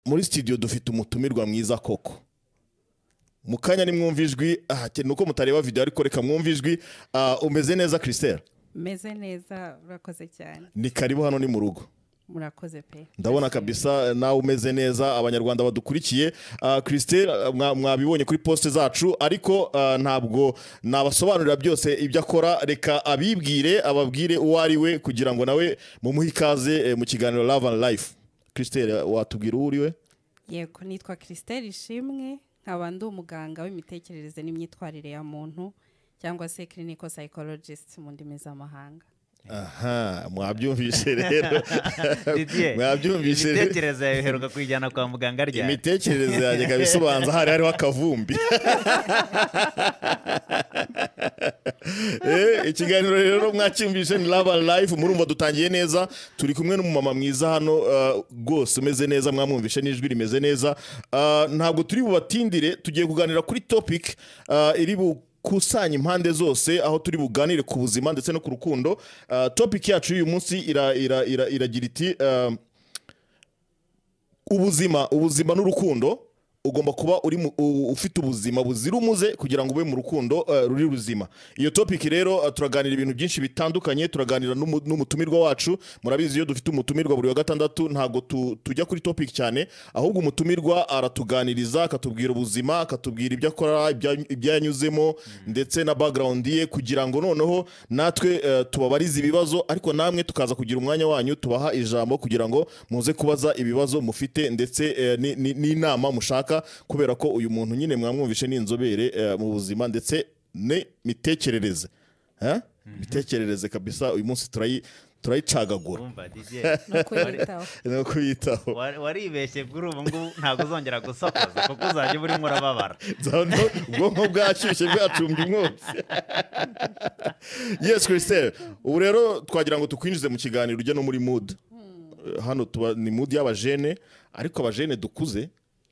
muri sitidiyo dufite umutumirwa mwiza koko mu kanya nimwumva ijwi aha, ke- ni uko mutareba videwo ariko reka mwumva ijwi ah, umeze neza kirisitera meze neza urakoze cyane ni karibu hano ni mu rugo murakoze pe ndabona kabisa nawe umeze neza abanyarwanda badukurikiye kirisiteri mwabibonye kuri posite zacu ariko ah, ntabwo nabasobanurira byose ibyo akora reka abibwire ababwire uwo ari we kugira ngo nawe mumuhe ikaze eh, mu kiganiro love and life kirisiteri watubwira uwo uri we yego nitwa christelle ishimwe nkaba ndi umuganga w'imitekerereze n'imyitwarire ya muntu cyangwa se clinical psychologist mu ndimi z'amahanga aha mwabyumvise rero Didier, mwabyumvise rero imitekerereze yawe uheruka kuyijyana kwa muganga ryari imitekerereze yanjye ikaba isobanza hari hariho akavumbi Eh, ikiganiro rero mwacyumvise ni love and life murumva dutangiye neza turi kumwe n'umumama mwiza hano uh, rwose umeze neza mwamwumvishe n'ijwi rimeze neza Uh, ntabwo turi bubatindire tugiye kuganira kuri topic uh, iri bukusanya impande zose aho turi buganire ku buzima ndetse no ku rukundo Uh, topic yacu y'uyu munsi ira- ira- ira- iragira iti uh, ubuzima ubuzima n'urukundo ugomba kuba uri mu- u- ufite ubuzima buzira umuze kugira ngo ube mu rukundo eh, ruri ruzima iyo topic rero eh, turaganira ibintu byinshi bitandukanye turaganira n'umu- n'umutumirwa wacu murabizi iyo dufite umutumirwa buri wa gatandatu ntabwo tu- tujya kuri topic cyane ahubwo umutumirwa aratuganiriza akatubwira ubuzima akatubwira ibyo akora ibya- ibyo yanyuzemo ndetse na background ye kugira ngo noneho natwe eh, tubabarize ibibazo ariko namwe tukaza kugira umwanya wanyu tubaha ijambo kugira ngo muze kubaza ibibazo mufite ndetse eh, ni- ni- n'inama mushaka kubera ko uyu muntu nyine mwamwumvishe ni inzobere eh, mu buzima ndetse n'imitekerereze Eh? imitekerereze kabisa uyu munsi turayi- turayicagagura Wumva, Didier, no kuyitaho no kuyitaho wa- waribeshye kuri ubu ngubu ntabwo uzongera gusakuza kuko uzajya uba urimo urababara Nzabona ubwonko bwashyushye bwacumbye umwotsi yes christelle ubu rero twagira ngo tukwinjize mu kiganiro ujye no muri mood hano tuba ni mood y'abajene ariko abajene dukuze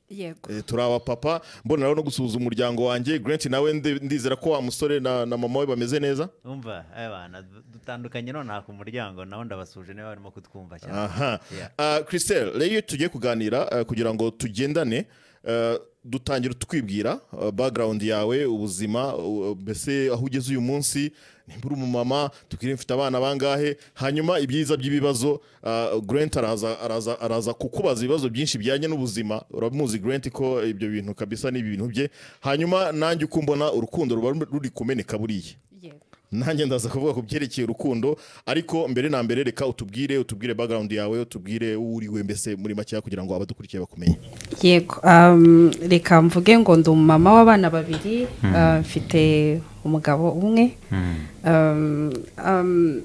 yego eh, turi abapapa mbona rero no gusuhuza umuryango wanjye grant nawe ndi- ndizera ko wa musore na, na mama we bameze neza wumva abana dutandukanye nonaha ku muryango nawe ndabasuje niba barimo kutwumva cyane aha Yeah. Ah, christelle rero iyo tugiye kuganira eh, kugira ngo tugendane eh, dutangira twibwira eh, background yawe ubuzima u- mbese aho ugeze uyu munsi nimba uri umumama tubwire mfite abana bangahe hanyuma ibyiza by'ibibazo ah, grant araza, araza, araza kukubaza ibibazo byinshi bijyanye n'ubuzima uramuzi grant ko ibyo bintu kabisa ni ibintu bye hanyuma nanjye uko mbona urukundo ruba ruri kumeneka buriya yego nanjye ndaza kuvuga ku byerekeye urukundo ariko mbere na mbere reka utubwire utubwire background yawe utubwire uwo uri we mbese muri makeya kugira ngo abadukurikiye bakumenye yego um, reka mvuge ngo ndi umumama w'abana babiri uh, mfite umugabo umwe um, um,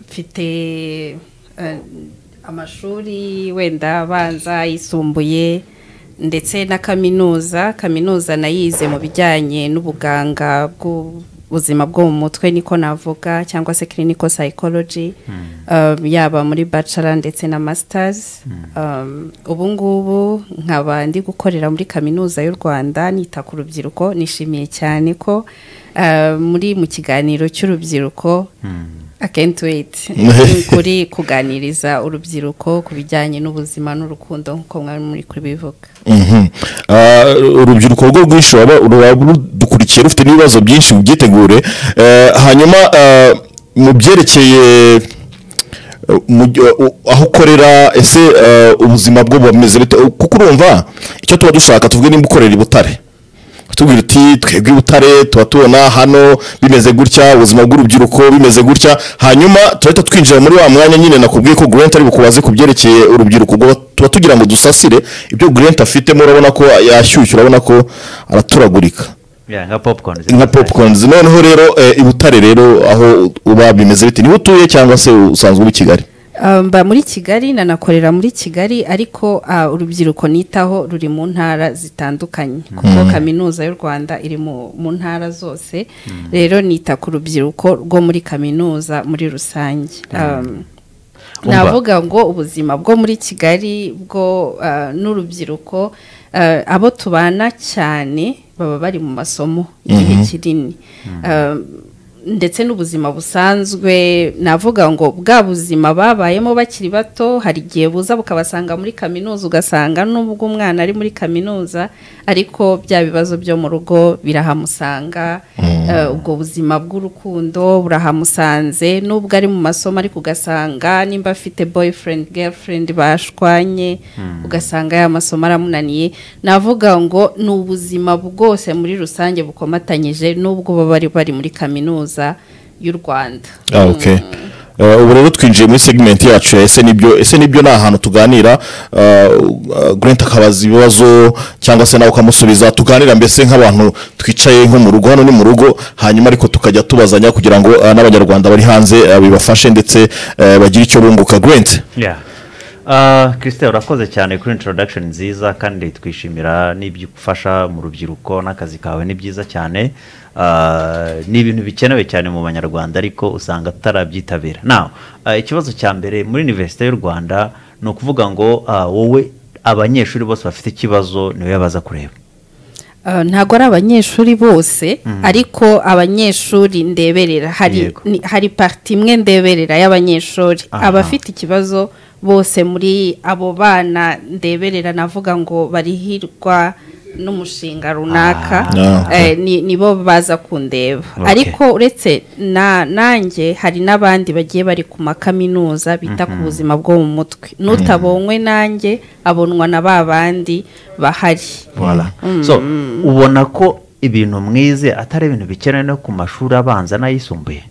mfite uh, amashuri wenda abanza yisumbuye ndetse na kaminuza kaminuza nayize mu bijyanye n'ubuganga bw'ubuzima bwo mu mutwe niko navuga cyangwa se clinical psychology um, yaba muri bachelor ndetse na masters um, ubu ngubu nkaba ndi gukorera muri kaminuza y'u rwanda nita ku rubyiruko nishimiye cyane ko uh, muri mu kiganiro cy'urubyiruko I can't wait kuri kuganiriza urubyiruko ku bijyanye n'ubuzima n'urukundo nk'uko mwari muri kubivuga urubyiruko rwo rwinshi ruba rudukurikiye rufite n'ibibazo byinshi ubyitegure hanyuma mu byerekeye aho ukorera ese ubuzima bwo bumeze bite kuko urumva icyo tuba dushaka tuvuge nimba ukorera i butare tubwira uti twebwe i butare tuba tubona hano bimeze gutya ubuzima bw'urubyiruko bimeze gutya hanyuma turahita twinjira muri wa mwanya nyine nakubwiye ko Grant ari bukubaze ku byerekeye urubyiruko ubwo tuba tugira ngo dusasire ibyo Grant afitemo urabona ko yashyushye urabona ko araturagurika Yeah, nka popcorn nka popcorns noneho rero eh, i butare rero aho uba bimeze bite niho utuye cyangwa se usanzwe uba i kigali Uh, mba muri kigali nanakorera muri kigali ariko uh, urubyiruko nitaho ruri mu ntara zitandukanye kuko kaminuza y'u rwanda iri mu mu ntara zose rero nita ku rubyiruko rwo muri kaminuza muri rusange Um, Umva. navuga ngo ubuzima bwo muri kigali bwo uh, n'urubyiruko uh, abo tubana cyane baba bari mu masomo igihe kinini Um, ndetse n'ubuzima busanzwe navuga ngo bwa buzima babayemo bakiri bato hari igihe buza bukabasanga muri kaminuza ugasanga n'ubwo umwana ari muri kaminuza ariko bya bibazo byo mu rugo birahamusanga eh, ubwo buzima bw'urukundo burahamusanze n'ubwo ari mu masomo ariko ugasanga nimba afite boyfriend girlfriend bashwanye ugasanga ya masomo aramunaniye navuga ngo ni ubuzima bwose muri rusange bukomatanyije n'ubwo baba bari bari muri kaminuza y'u rwanda Ah, okay. Eh, ubu rero twinjiye muri segment yacu ya ese nibyo ese nibyo ni ahantu tuganira eh, uh, Grant akabaza ibibazo cyangwa se nawe ukamusubiza tuganira mbese nk'abantu twicaye nko mu rugo hano ni mu rugo hanyuma ariko tukajya tubazanya kugira ngo eh, n'abanyarwanda bari hanze eh, bibafashe ndetse eh, bagire icyo bunguka Grant Yeah. Uh, Christelle urakoze cyane kuri introduction nziza kandi twishimira n'ibyo ufasha mu rubyiruko n'akazi kawe ni byiza cyane Uh, ni ibintu bikenewe cyane mu banyarwanda ariko usanga tutarabyitabira now uh, ikibazo cya mbere muri universite y'u rwanda ni ukuvuga ngo uh, wowe abanyeshuri bose bafite ikibazo niwe baza kureba Uh, ntabwo ari abanyeshuri bose ariko abanyeshuri ndeberera hari Yego. ni- hari parti imwe ndeberera y'abanyeshuri Aha. abafite ikibazo bose muri abo bana ndeberera navuga ngo barihirwa n'umushinga runaka Ah, eh, ni nibo baza kundeba Okay. ariko uretse na nanjye hari n'abandi bagiye bari ku makaminuza bita ku buzima bwo mu mutwe n'utabonywe nanjye abonwa na ba bandi bahari Voilà. so ubona ko ibintu mwize atari ibintu bikenewe no ku mashuri abanza n'ayisumbuye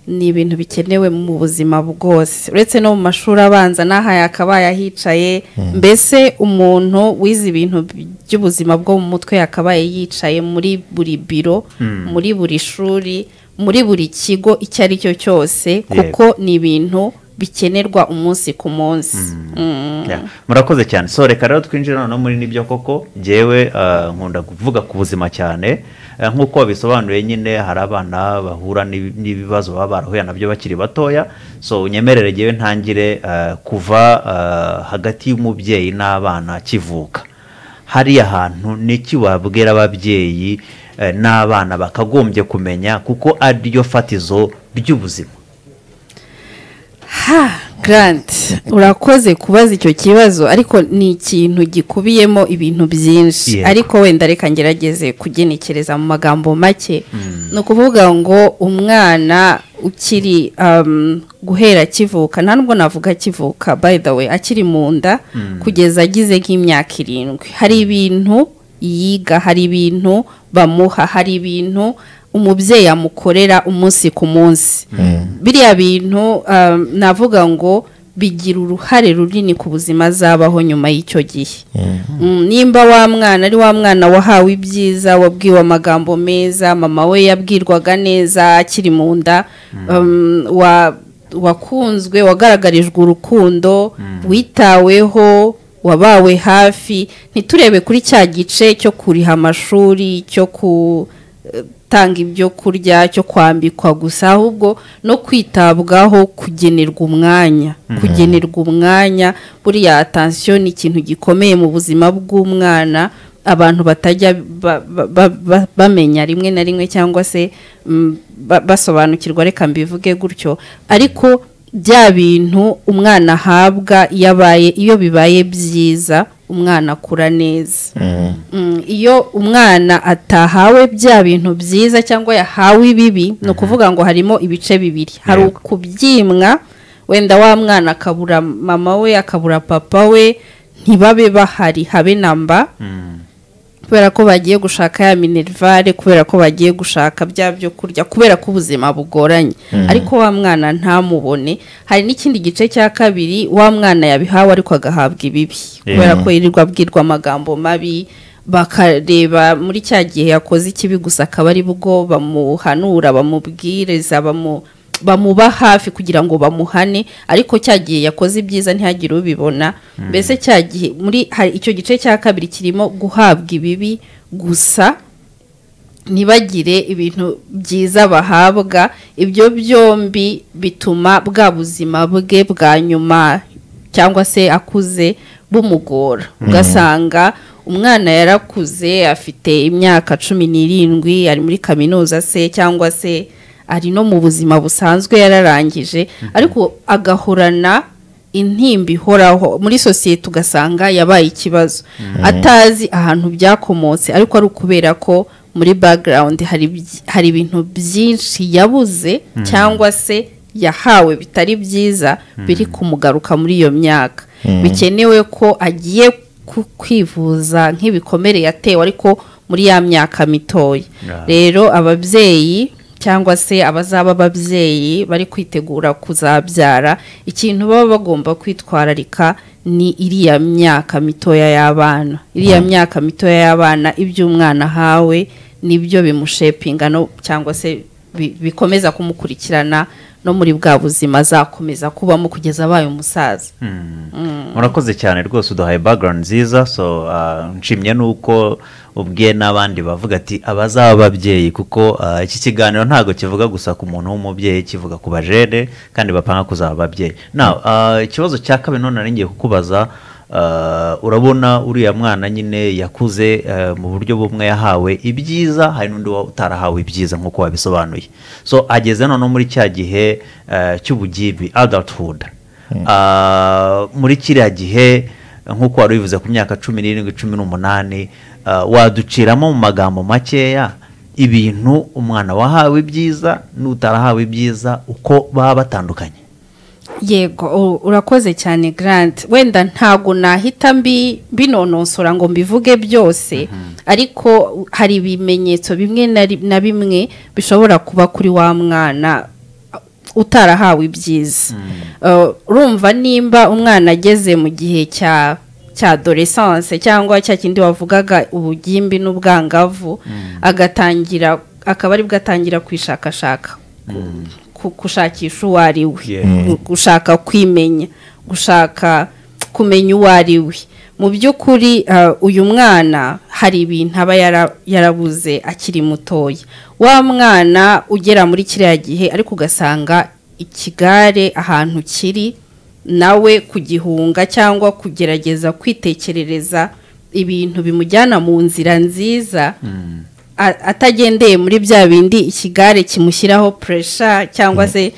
ni ibintu bikenewe mu buzima bwose uretse no mu mashuri abanza n'aha yakabaye ahicaye mbese umuntu wize ibintu by'ubuzima bwo mu mutwe yakabaye yicaye muri buri biro muri buri shuri muri buri kigo icyo ari cyo cyose kuko ni ibintu bikenerwa umunsi ku munsi Mm. Yeah. murakoze cyane so reka rero twinjire noneho muri nibyo koko ngewe uh, nkunda kuvuga ku buzima cyane Eh, nk'uko wabisobanuye nyine hari abana bahura n'ibi- n'ibibazo baba barahuye nabyo bakiri batoya so unyemerere ngewe ntangire uh, kuva uh, hagati y'umubyeyi n'abana akivuka hariya hantu niki wabwira ababyeyi eh, n'abana bakagombye kumenya kuko ari ryo fatizo ry'ubuzima ha grant urakoze kubaza icyo kibazo ariko ni ikintu gikubiyemo ibintu byinshi Yego. ariko wenda reka ngerageze kugenekereza mu magambo make ni ukuvuga ngo umwana ukiri um, guhera akivuka nta nubwo navuga akivuka by the way akiri mu nda kugeza agize nk'imyaka irindwi hari ibintu yiga hari ibintu bamuha hari ibintu umubyeyi amukorera umunsi ku munsi biriya bintu um, navuga ngo bigira uruhare runini ku buzima azabaho nyuma y'icyo gihe Mm, nimba wa mwana ari wa mwana wahawe ibyiza wabwiwe amagambo meza mama we yabwirwaga neza akiri mu nda um, wa- wakunzwe wagaragarijwe urukundo witaweho wabawe hafi ntiturebe kuri cya gice cyo kuriha amashuri cyo ku gutanga ibyo kurya cyo kwambikwa gusa ahubwo no kwitabwaho kugenerwa umwanya kugenerwa umwanya buriya atansiyo ni ikintu gikomeye mu buzima bw'umwana abantu batajya ba- ba- ba- ba- bamenya rimwe na rimwe cyangwa se mm, ba- basobanukirwa reka mbivuge gutyo ariko bya bintu umwana ahabwa iyo abaye iyo bibaye byiza umwana akura neza Mm, iyo umwana atahawe bya bintu byiza cyangwa yahawe ibibi ni ukuvuga ngo harimo ibice bibiri hari Yego. ukubyimwa wenda wa mwana akabura mama we akabura papa we ntibabe bahari habe namba kubera ko bagiye gushaka ya minerivare kubera ko bagiye gushaka bya byo kurya kubera ko ubuzima bugoranye ariko wa mwana ntamubone hari n'ikindi gice cya kabiri wa mwana yabihawe ariko agahabwa ibibi kubera ko yirirwa abwirwa amagambo mabi bakareba muri cya gihe yakoze ikibi gusa akaba ari bwo bamuhanura bamubwiriza bamu bamuba hafi kugira ngo bamuhane ariko cya gihe yakoze ibyiza ntihagire ubibona mbese cya gihe muri hari icyo gice cya kabiri kirimo guhabwa ibibi gusa ntibagire ibintu byiza bahabwa ibyo byombi bituma bwa buzima bwe bwa nyuma cyangwa se akuze bumugora ugasanga umwana yarakuze afite imyaka cumi n'irindwi ari muri kaminuza se cyangwa se ari no mu buzima busanzwe yararangije ariko agahorana intimba ihoraho muri sosiyete ugasanga yabaye ikibazo atazi ahantu byakomotse ariko ari ukubera ko muri bagarawundi hari byi- hari ibintu byinshi yabuze cyangwa se yahawe bitari byiza biri kumugaruka muri iyo myaka bikenewe ko agiye ku- kwivuza nk'ibikomere yatewe ariko muri ya myaka mitoya Yeah. rero ababyeyi cyangwa se abazaba ababyeyi bari kwitegura kuzabyara ikintu baba bagomba kwitwararika ni iriya myaka mitoya y'abana iriya myaka mitoya y'abana ibyo umwana ahawe nibyo bimushepinga no- cyangwa se bi- bikomeza kumukurikirana no muri bwa buzima azakomeza kubamo kugeza abaye umusaza murakoze cyane rwose uduhaye background nziza so ah, nshimye nuko ubwe n'abandi bavuga ati abazaba ababyeyi kuko ah, iki kiganiro ntabwo kivuga gusa ku muntu w'umubyeyi kivuga ku bajene kandi bapanga kuzaba ababyeyi now ah, ikibazo cya kabiri none nari ngiye kukubaza ah, urabona uriya mwana nyine yakuze ah, mu buryo bumwe yahawe ibyiza hari n'undi wa- utarahawe ibyiza nk'uko wabisobanuye so ageze noneho muri cya gihe ah, cy'ubugibi adulthood Ah, muri kiriya gihe nk'uko wari ubivuze ku myaka cumi n'irindwi cumi n'umunani ah, waduciramo mu magambo makeya ibintu umwana wahawe ibyiza n'utarahawe ibyiza uko baba batandukanye yego u- urakoze cyane grant wenda ntago nahita mbi binononsora ngo mbivuge byose ariko hari ibimenyetso bimwe na ri- na bimwe bishobora kuba kuri wa mwana utarahawe ibyiza Uh, urumva nimba umwana ageze mu gihe cya cya adolescence cyangwa cya kindi wavugaga ubugimbi n'ubwangavu agatangira akaba aribwo atangira kwishakashaka ku- gushakisha uwo ari we Yeah. gu- gushaka kwimenya gushaka kumenya uwo ari we mu by'ukuri uh, uyu mwana hari ibintu aba yara- yarabuze akiri mutoya wa mwana ugera muri kiriya gihe ariko ugasanga ikigare ahantu kiri nawe kugihunga cyangwa kugerageza kwitekerereza ibintu bimujyana mu nzira nziza a- atagendeye muri bya bindi ikigare kimushyiraho puresha cyangwa se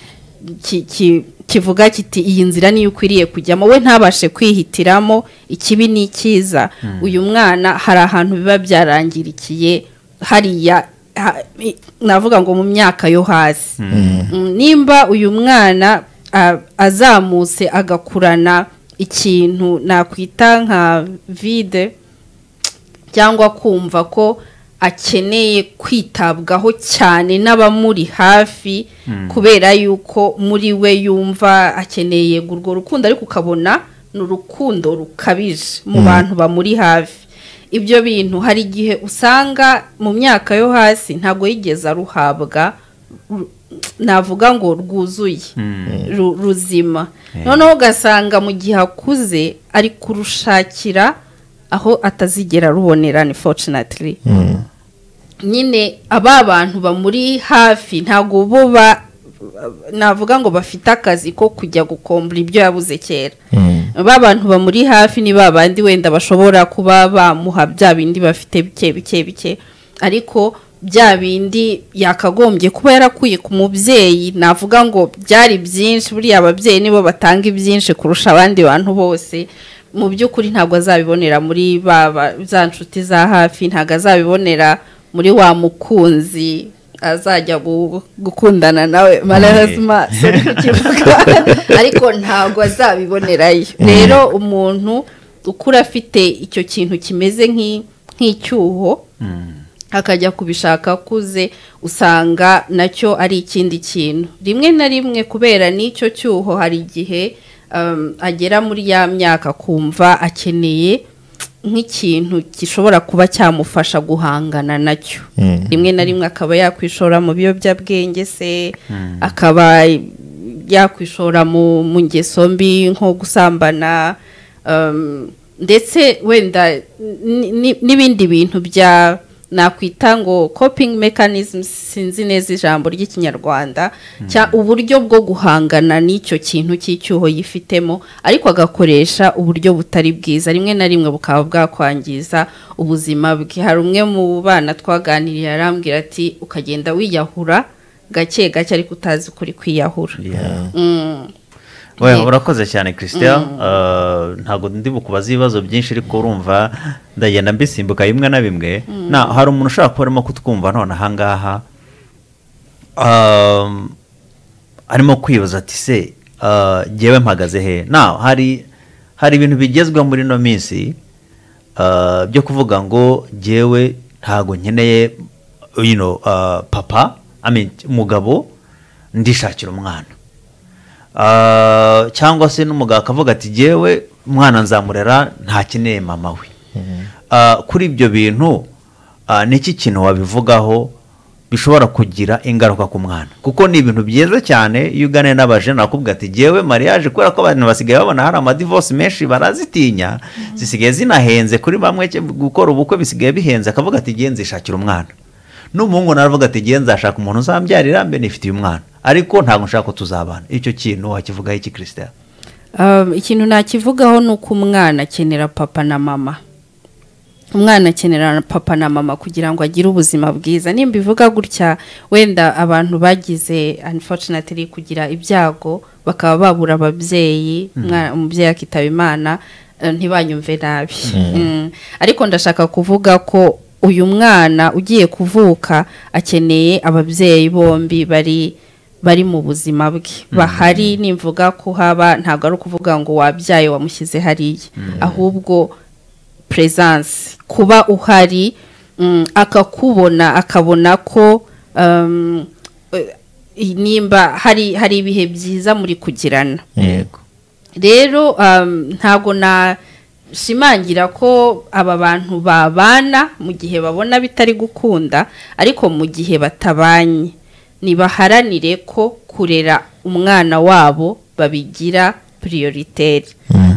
ki- ki- kivuga kiti iyi nzira niyo ukwiriye kujyamo we ntabashe kwihitiramo ikibi n'ikiza uyu mwana hari ahantu biba byarangirikiye hariya ha- i- navuga ngo mu myaka yo hasi Mm, nimba uyu mwana a- azamutse agakurana ikintu nakwita nka vide cyangwa kumva ko akeneye kwitabwaho cyane n'abamuri hafi kubera yuko muri we yumva akeneye urwo rukundo ariko ukabona ni urukundo rukabije mu bantu bamuri hafi ibyo bintu hari igihe usanga mu myaka yo hasi ntabwo yigeze aruhabwa ru- navuga ngo rwuzuye ru- ruzima noneho ugasanga mu gihe akuze ari kurushakira aho atazigera rubonerane forucinatiri nyine aba bantu bamuri hafi ntabwo bo ba navuga ngo bafite akazi ko kujya gukombura ibyo yabuze kera ba bantu bamuri hafi ni ba bandi wenda bashobora kuba bamuha bya bindi bafite bike bike bike ariko bya bindi yakagombye kuba yarakuye ku mubyeyi navuga ngo byari byinshi buriya ababyeyi nibo batanga ibyinshi kurusha abandi bantu bose mu by'ukuri ntabwo azabibonera muri ba ba- za nshuti za hafi ntabwo azabibonera muri wa mukunzi azajya gu- gukundana nawe marazima sorry kukivuga ariko ntabwo azabibonerayo rero umuntu ukura afite icyo kintu kimeze nk'i- nk'icyuho akajya kubishaka akuze usanga nacyo ari ikindi kintu rimwe na rimwe kubera n'icyo cyuho hari igihe um, agera muri ya myaka akumva akeneye nk'ikintu gishobora kuba cyamufasha guhangana nacyo rimwe na rimwe akaba yakwishora mu biyobyabwenge se akaba yakwishora mu mu ngeso mbi nko gusambana um, ndetse wenda ni- ni- n'ibindi bintu bya nakwita ngo coping mechanism sinzi neza ijambo ry'ikinyarwanda cya uburyo bwo guhangana n'icyo kintu cy'icyuho yifitemo ariko agakoresha uburyo butari bwiza rimwe na rimwe bukaba bwakwangiza ubuzima bwe hari umwe mu bana twaganiriye arambwira ati ukagenda wiyahura gake gake ariko utazi ukuri kwiyahura Yeah. Mm. we Yego. urakoze cyane christian Uh, ntabwo ndi bukubaze ibibazo byinshi ariko urumva ndagenda mbisimbuka bimwe na bimwe na hari umuntu ushobora kuba arimo kutwumva none ahangaha Um, arimo kwibaza ati se uh, jyewe mpagaze he na hari hari ibintu bigezweho muri ino minsi uh, byo kuvuga ngo jyewe ntabwo nkeneye you know, uh, papa I mean, umugabo ndishakira umwana Ah, cyangwa se n'umugabo akavuga ati jyewe umwana nzamurera ntakeneye mama we Ah, kuri ibyo bintu ah, niki kintu wabivugaho bishobora kugira ingaruka ku mwana kuko ni ibintu byiza cyane iyo uganiye n'abajene bakubwira ati jyewe mariage kubera ko abantu basigaye babona hari amadivosi menshi barazitinya zisigaye zinahenze kuri bamwe cye- gukora ubukwe bisigaye bihenze akavuga ati jyewe nzishakira umwana n'umuhungu nawe avuga ati jyewe nzashaka umuntu uzambyarira mbe nifitiye umwana ariko ntabwo nshaka ko tuzabana icyo kintu wakivugaho iki christian Um, ikintu nakivugaho ni uko umwana akenera papa na mama umwana akenera papa na mama kugira ngo agire ubuzima bwiza nimba ivuga gutya wenda abantu bagize unfortunately kugira ibyago bakaba babura ababyeyi umwana- umubyeyi akitaba imana eh, ntibanyumve nabi Mm. ariko ndashaka kuvuga ko uyu mwana ugiye kuvuka akeneye ababyeyi bombi bari bari mu buzima bwe bahari nimvuga ko haba ntabwo ari ukuvuga ngo wabyaye wamushyize hariya ahubwo presence kuba uhari mm, akakubona akabona ko um, eh, nimba hari hari ibihe byiza muri kugirana yego rero um, ntabwo nashimangira ko aba bantu babana mu gihe babona bitari gukunda ariko mu gihe batabanye ntibaharanire ko kurera umwana wabo babigira priyoriteri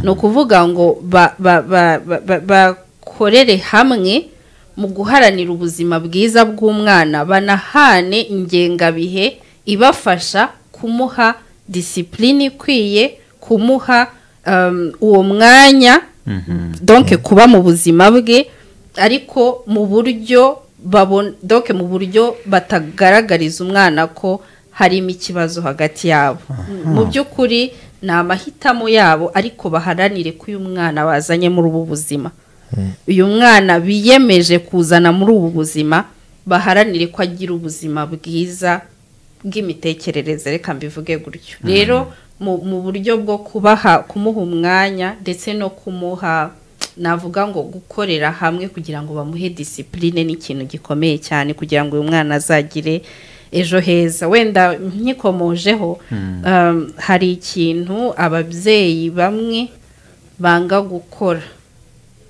ni ukuvuga ngo ba- ba- ba- ba- ba- bakorere hamwe mu guharanira ubuzima bwiza bw'umwana banahane ingengabihe ibafasha kumuha disipulini ikwiye kumuha um, uwo mwanya donke kuba mu buzima bwe ariko mu buryo babon- donke mu buryo batagaragariza umwana ko harimo ikibazo hagati yabo mu by'ukuri ni amahitamo yabo ariko baharanire ko uyu mwana bazanye muri ubu buzima uyu mwana biyemeje kuzana muri ubu buzima baharanire ko agira ubuzima bwiza bw'imitekerereze reka mbivuge gutyo rero mu mu buryo bwo kubaha kumuha umwanya ndetse no kumuha navuga ngo gukorera hamwe kugira ngo bamuhe disipurine ni ikintu gikomeye cyane kugira ngo uyu mwana azagire ejo heza wenda nkikomojeho um, hari ikintu ababyeyi bamwe banga gukora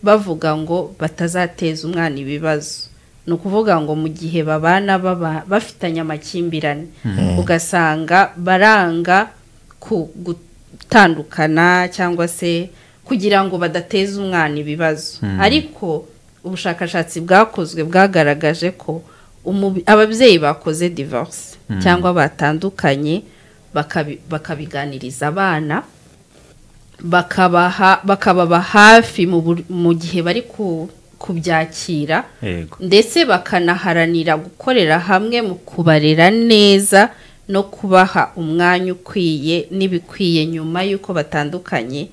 bavuga ngo batazateza umwana ibibazo ni ukuvuga ngo mu gihe babana baba- bafitanye amakimbirane ugasanga baranga ku gutandukana cyangwa se kugira ngo badateza umwana ibibazo ariko ubushakashatsi bwakozwe bwagaragaje ko umubi- ababyeyi bakoze divorce cyangwa batandukanye bakabi- bakabiganiriza abana bakabaha bakababa hafi mu bur- mu gihe bari ku- kubyakira yego ndetse bakanaharanira gukorera hamwe mu kubarera neza no kubaha umwanya ukwiye n'ibikwiye nyuma y'uko batandukanye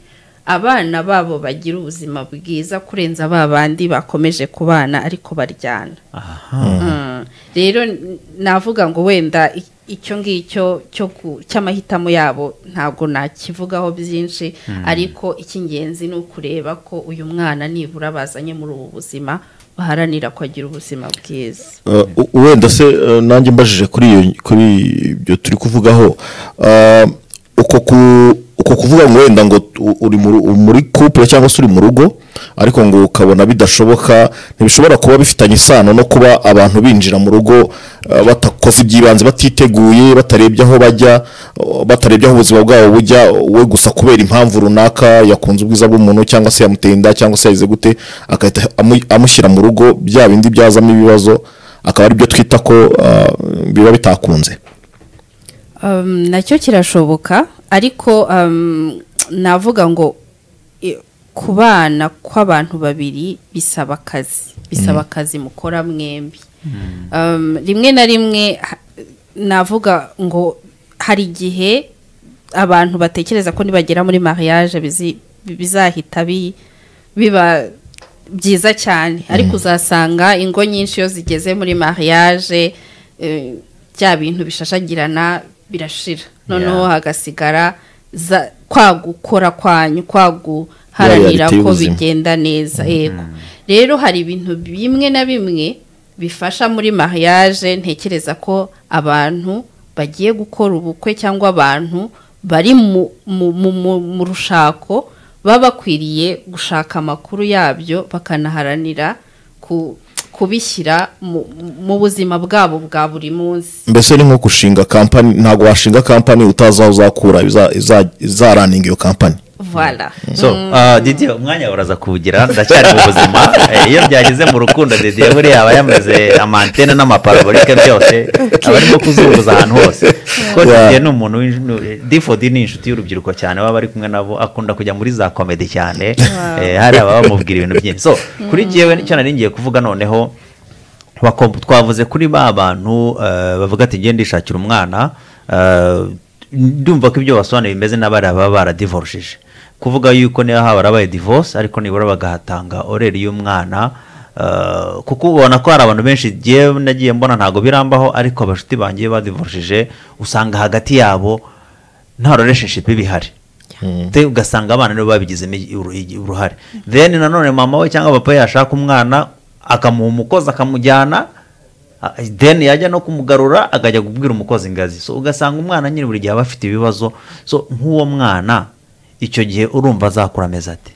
abana babo bagira ubuzima bwiza kurenza ba bandi bakomeje kubana ariko baryana aha Mm. rero n- navuga ngo wenda i- icyo ngicyo cyo ku- cy'amahitamo yabo ntabwo nakivugaho byinshi ariko icy'ingenzi ni ukureba ko uyu mwana nibura bazanye muri ubu buzima baharanira ko agira ubuzima bwiza Uh, u- wenda se uh, nanjye mbajije kuri iyo kuri ibyo turi kuvugaho Uh, uko ku uko kuvuga ngo wenda ngo tu- uri mu ru- muri couple cyangwa se uri mu rugo ariko ngo ukabona bidashoboka ntibishobora kuba bifitanye isano no kuba abantu binjira mu rugo uh, batakoze iby'ibanze batiteguye batarebye aho bajya uh, batarebye aho ubuzima bwabo bujya we gusa kubera impamvu runaka yakunze ubwiza bw'umuntu cyangwa se yamuteye inda cyangwa se yagize gute agahita amu- amushyira mu rugo bya bindi byazamo ibibazo akaba ari byo twita ko uh, biba bitakunze um, nacyo kirashoboka ariko um, navuga ngo i- kubana kw'abantu babiri bisaba akazi bisaba akazi mukora mwembi um, rimwe na rimwe ha- navuga ngo hari igihe abantu batekereza ko nibagera muri mariage bizi- bizahita bi- biba byiza cyane ariko uzasanga ingo nyinshi iyo zigeze muri mariage eh, bya bintu bishashagirana birashira noneho Yeah. hagasigara za- kwa gukora kwanyu kwa guharanira reality ko y'ubuzima. bigenda neza yego rero hari ibintu bimwe na bimwe bifasha muri mariage ntekereza ko abantu bagiye gukora ubukwe cyangwa abantu bari mu, mu, mu, mu, mu rushako baba bakwiriye gushaka amakuru yabyo bakanaharanira ku, kubishyira mu, mu buzima bwabo bwa buri munsi mbese ni nko gushinga kampani ntabwo washinga kampani utazi aho uzakura iza- iza- izaraninga iyo kampani voilà so uh, didier umwanya uraza kuwugira ndacyari mu buzima Eh, iyo byageze mu rukundo didier buriya aba yameze amantene n'amaparabolike byose aba arimo kuzunguza ahantu hose kuko Yeah. didier ni umuntu w'inj- eh, difodi ni inshuti y'urubyiruko cyane baba ari kumwe nabo akunda kujya muri za komedi cyane Eh, hari ababa bamubwira ibintu byinshi so kuri jyewe nicyo nari ngiye kuvuga noneho Wako- twavuze kuri ba bantu eh, bavuga ati ngende ndishakira umwana eh, ndumva ko ibyo basobanuye bimeze n'abari baba baradivorishije kuvuga yuko niba harabaye divorce ariko nibura bagahatanga oreri y'umwana eh, kuko ubona ko hari abantu benshi njyewe nagiye mbona ntabwo birambaho ariko abashuti bangiye badivorishije usanga hagati yabo nta relationship bihari te ugasanga abana nibo babigizemo uru- uruhare then nanone mama we cyangwa papa yashaka umwana akamuha umukozi akamujyana ah, then yajya no kumugarura akajya kubwira umukozi ingazi so ugasanga umwana nyine buri gihe aba afite ibibazo so nk'uwo mwana icyo gihe urumva azakura ameze ate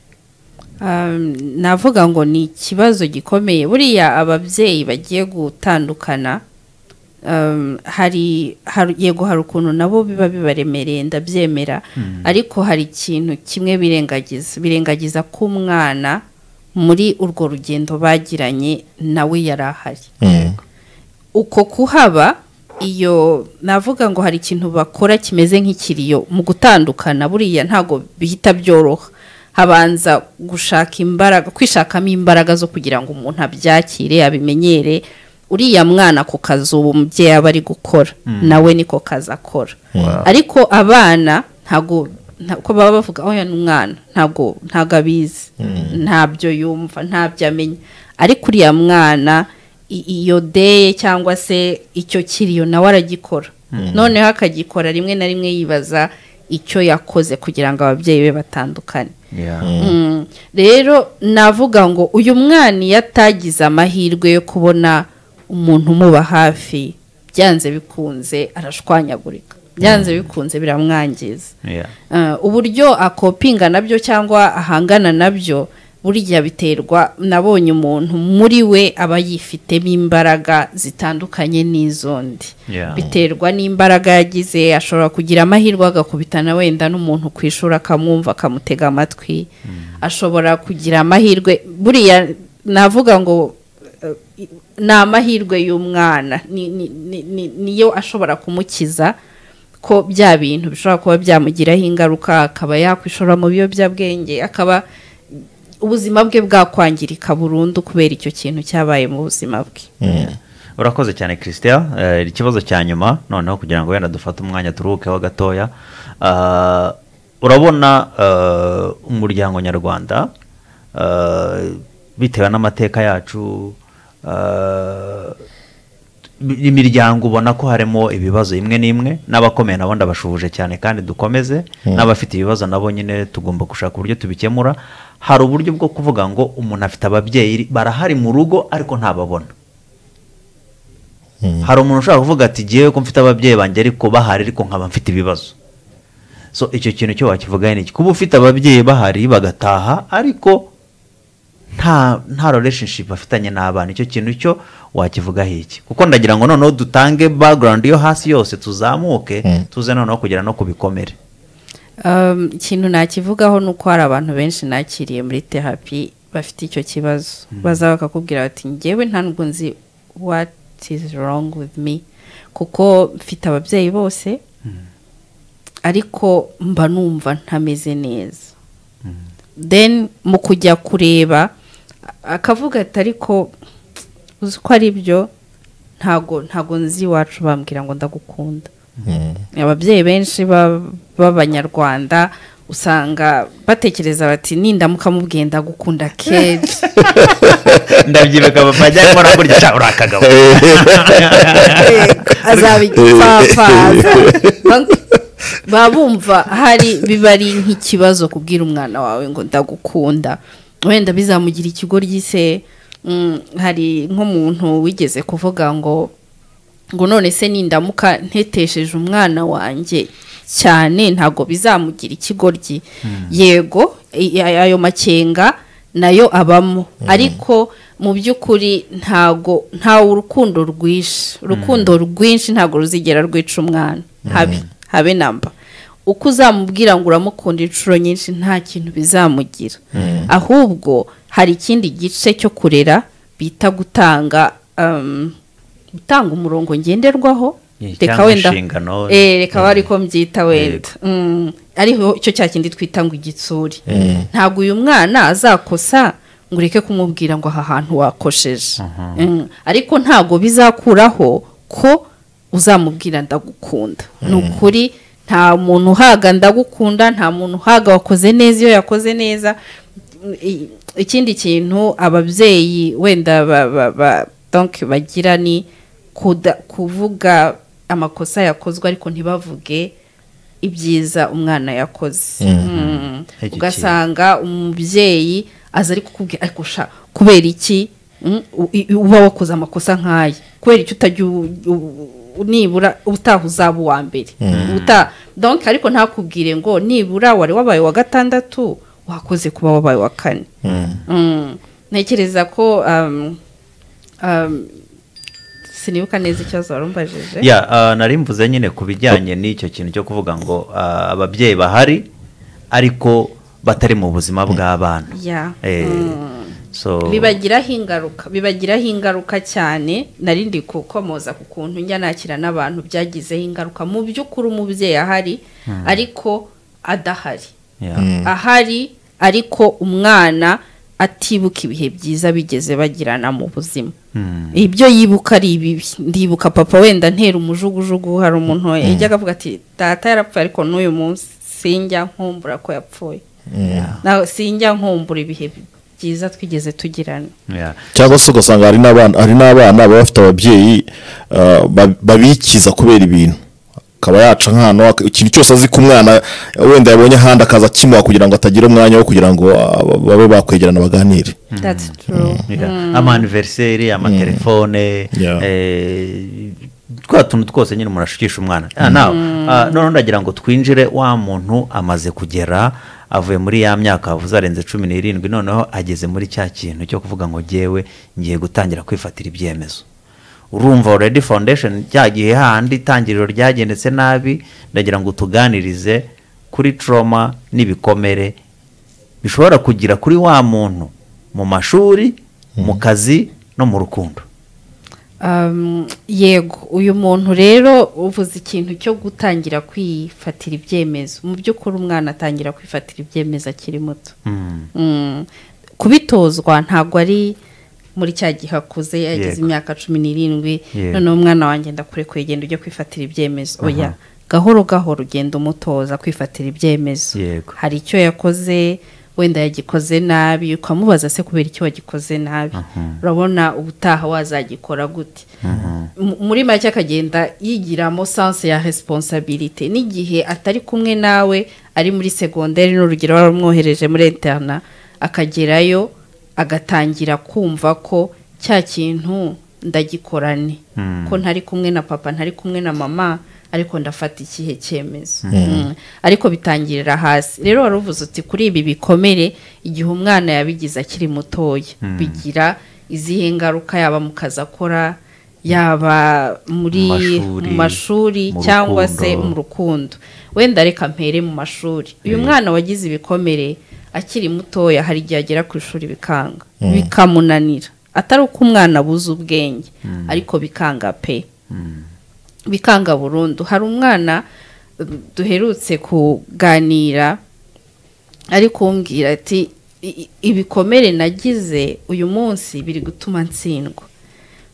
Um, navuga ngo ni ikibazo gikomeye buriya ababyeyi bagiye gutandukana um, hari hari- yego hari ukuntu nabo biba bibaremereye ndabyemera ariko hari ikintu kimwe birengagiza birengagiza ko umwana muri urwo rugendo bagiranye nawe yari ahari uko kuhaba iyo navuga ngo hari ikintu bakora kimeze nk'ikiriyo mu gutandukana buriya ntabwo bihita byoroha habanza gushaka imbaraga kwishakamo imbaraga zo kugira ngo umuntu abyakire abimenyere uriya mwana ku kazi ubu umubyeyi aba ari gukora nawe niko kazi akora ariko abana ntabwo nta- uko baba bavuga oya ni umwana ntabwo ntabwo abizi ntabyo yumva ntabyo amenya ariko uriya mwana i- iyo deye cyangwa se icyo kiriyo nawe aragikora noneho akagikora rimwe na rimwe yibaza icyo yakoze kugira ngo ababyeyi be batandukane Mm. rero navuga ngo uyu mwana iyo atagize amahirwe yo kubona umuntu umuba hafi byanze bikunze arashwanyagurika byanze bikunze biramwangiza Yeah. Eh, uburyo akopinga nabyo cyangwa ahangana nabyo burya biterwa nabonye umuntu muri we aba yifitemo imbaraga zitandukanye n'iz'undi Yeah. biterwa n'imbaraga yagize ashobora kugira amahirwe agakubitana wenda n'umuntu ku ishuri akamwumva akamutega amatwi ashobora kugira amahirwe buriya navuga ngo eh, i- ni amahirwe y'umwana ni- ni- ni- ni- niyo ashobora kumukiza ko bya bintu bishobora kuba byamugiraho ingaruka akaba yakwishora mu biyobyabwenge akaba ubuzima bwe bwakwangirika burundu kubera icyo kintu cyabaye mu buzima bwe urakoze cyane christian Eh, ikibazo cya nyuma noneho kugira ngo wenda dufate umwanya turuhukeho gatoya Ah, urabona eh, umuryango nyarwanda eh, bitewe n'amateka yacu eh, imiryango ubona ko harimo ibibazo imwe n'imwe n'abakomeye nabo ndabashuhuje cyane kandi dukomeze n'abafite ibibazo nabo nyine tugomba gushaka uburyo tubikemura hari uburyo bwo kuvuga ngo umuntu afite ababyeyi barahari mu rugo ariko ntababona hari umuntu ushobora kuvuga ati ngewe ko mfite ababyeyi banjye ariko bahari ariko nkaba mfite ibibazo so icyo kintu cyo wakivugaho ni iki kuba ufite ababyeyi bahari bagataha ariko nta nta relationship bafitanye n'abana icyo kintu cyo wakivugaho iki kuko ndagira ngo noneho dutange background yo hasi yose tuzamuke tuze noneho kugera no ku bikomere Um, ikintu nakivugaho ni uko hari abantu benshi nakiriye muri terapi bafite icyo kibazo baza bakakubwira bati ngewe nta nubwo nzi what is wrong with me kuko mfite ababyeyi bose ariko mba numva ntameze neza then mu kujya kureba akavuga ati ariko uzi ko ari byo ntago ntago nzi iwacu bambwira ngo ndagukunda ababyeyi benshi ba- b'abanyarwanda usanga batekereza bati nindamuka mubwiye ndagukunda kenshi ndabyibika papa ajya akora kurya cyangwa uriya kagabo azaba igipfafaza baba bumva hari biba ari nk'ikibazo kubwira umwana wawe ngo ndagukunda wenda bizamugira ikigo ry'ise mm, hari nk'umuntu wigeze kuvuga ngo ngo none se nindamuka ntetesheje umwana wanjye cyane ntabwo bizamugira ikigoryi yego i- i- ayo makenga nayo abamo ariko mu by'ukuri ntago ntawe urukundo rwinshi urukundo rwinshi ntabwo ruzigera rwica umwana habe habe namba uko uzamubwira ngo uramukunda inshuro nyinshi nta kintu bizamugira ahubwo hari ikindi gice cyo kurera bita gutanga um, gutanga umurongo ngenderwaho Yeah, reka cyangwa wenda inshingano. Eh, reka aba ariko mbyita wenda Mm, ariho cyo cya kindi twita ngo igitsuri ntabwo uyu mwana azakosa ngo ureke kumubwira ngo aha hantu wakosheje Mm, ariko ntabwo bizakuraho ko uzamubwira ndagukunda ni ukuri nta muntu uhaga ndagukunda nta muntu uhaga wakoze neza iyo yakoze neza I- ikindi kintu ababyeyi wenda ba- ba- ba- donc bagira ni kuda- kuvuga amakosa yakozwe ariko ntibavuge ibyiza umwana yakoze Mm. Iki ugasanga umubyeyi aza ari kukubwira ariko sha kubera iki Mm, u- i- uba wakoze amakosa nk'aya kubera iki utajya u- u- u- nibura utaha uzaba uwa mbere uta donc ariko ntakubwire ngo nibura wari wabaye wa gatandatu wakoze kuba wabaye wa kane Mm. ntekereza ko um, um, sinibuka neza ikibazo warumbajije ya ah, nari mvuze nyine ku bijyanye n'icyo kintu cyo kuvuga ngo ah, ababyeyi bahari ariko batari mu buzima bw'abana Yeah. Eh, Mm. so bibagiraho ingaruka bibagiraho ingaruka cyane narindi kukomoza ku kuntu njya nakira n'abantu byagizeho ingaruka mu by'ukuri umubyeyi ahari ariko adahari ya. ahari ariko umwana atibuka ibihe byiza bigeze bagirana mu buzima Mm. ibyo yibuka ari ibibi ndibuka papa wenda ntera umujugujugu hari umuntu yajyaga avuga ati data yarapfuye ariko n'uyu munsi sinjya nkumbura ko yapfuye nawe sinjya nkumbura ibihe byiza twigeze tugirana Ya. cyangwa se ugasanga hari n'abana hari n'abana baba bafite ababyeyi ah, ba- babikiza kubera ibintu akaba yaca nk'ahantu ak- ikintu cyose azi ku mwana wenda yabonye ahandi akaza akimuha kugira ngo atagira umwanya wo kugira ngo ah, babe bakwegerana baganire that's true Ya. amaniveriseri amatelefone Yeah. eh, twa tuntu twose nyine umuntu ashukisha umwana Ah, nawe ah, noneho ndagira ngo twinjire wa muntu amaze kugera avuye muri ya myaka avuze arenze cumi n'irindwi noneho ageze muri cya kintu cyo kuvuga ngo jyewe ngiye gutangira kwifatira ibyemezo urumva already foundation cya gihe handi itangiriro ryagendetse nabi ndagira ngo tuganirize kuri trauma n'ibikomere bishobora kugira kuri wa muntu mu mashuri mu kazi no mu rukundo Um, yego uyu muntu rero uvuze ikintu cyo gutangira kwifatira ibyemezo mu by'ukuri umwana atangira kwifatira ibyemezo akiri muto Mm. kubitozwa ntabwo ari muri cya gihe akuze yageze Yego. imyaka cumi n'irindwi Yego. noneho umwana wanjye ndakure kugenda ujya kwifatira ibyemezo oya gahoro gahoro ugenda umutoza kwifatira ibyemezo Yego. hari icyo yakoze wenda yagikoze nabi ukamubaza se kubera icyo wagikoze nabi urabona ubutaha wazagikora gute M- muri make akagenda yigiramo sanse ya resiponsabirite n'igihe atari kumwe nawe ari muri segonderi n'urugero warumwohereje muri interna akagerayo agatangira kumva ko cya kintu ndagikorane ko ntari kumwe na papa ntari kumwe na mama ariko ndafata ikihe cyemezo Mm. ariko bitangirira hasi rero wari uvuze uti kuri ibi bikomere igihe umwana yabigize akiri mutoya bigira izihe ngaruka yaba mu kazi akora yaba muri Mashuri, mu mashuri mu cyangwa rukundo. se mu rukundo wenda reka mpere mu mashuri uyu mwana wagize ibikomere akiri mutoya hari igihe agera ku ishuri bikanga bikamunanira atari uko umwana abuze ubwenge ariko bikanga pe bikanga burundu hari umwana um, duherutse kuganira ari kumbwira ati "I- i- ibikomere nagize uyu munsi biri gutuma ntsindwa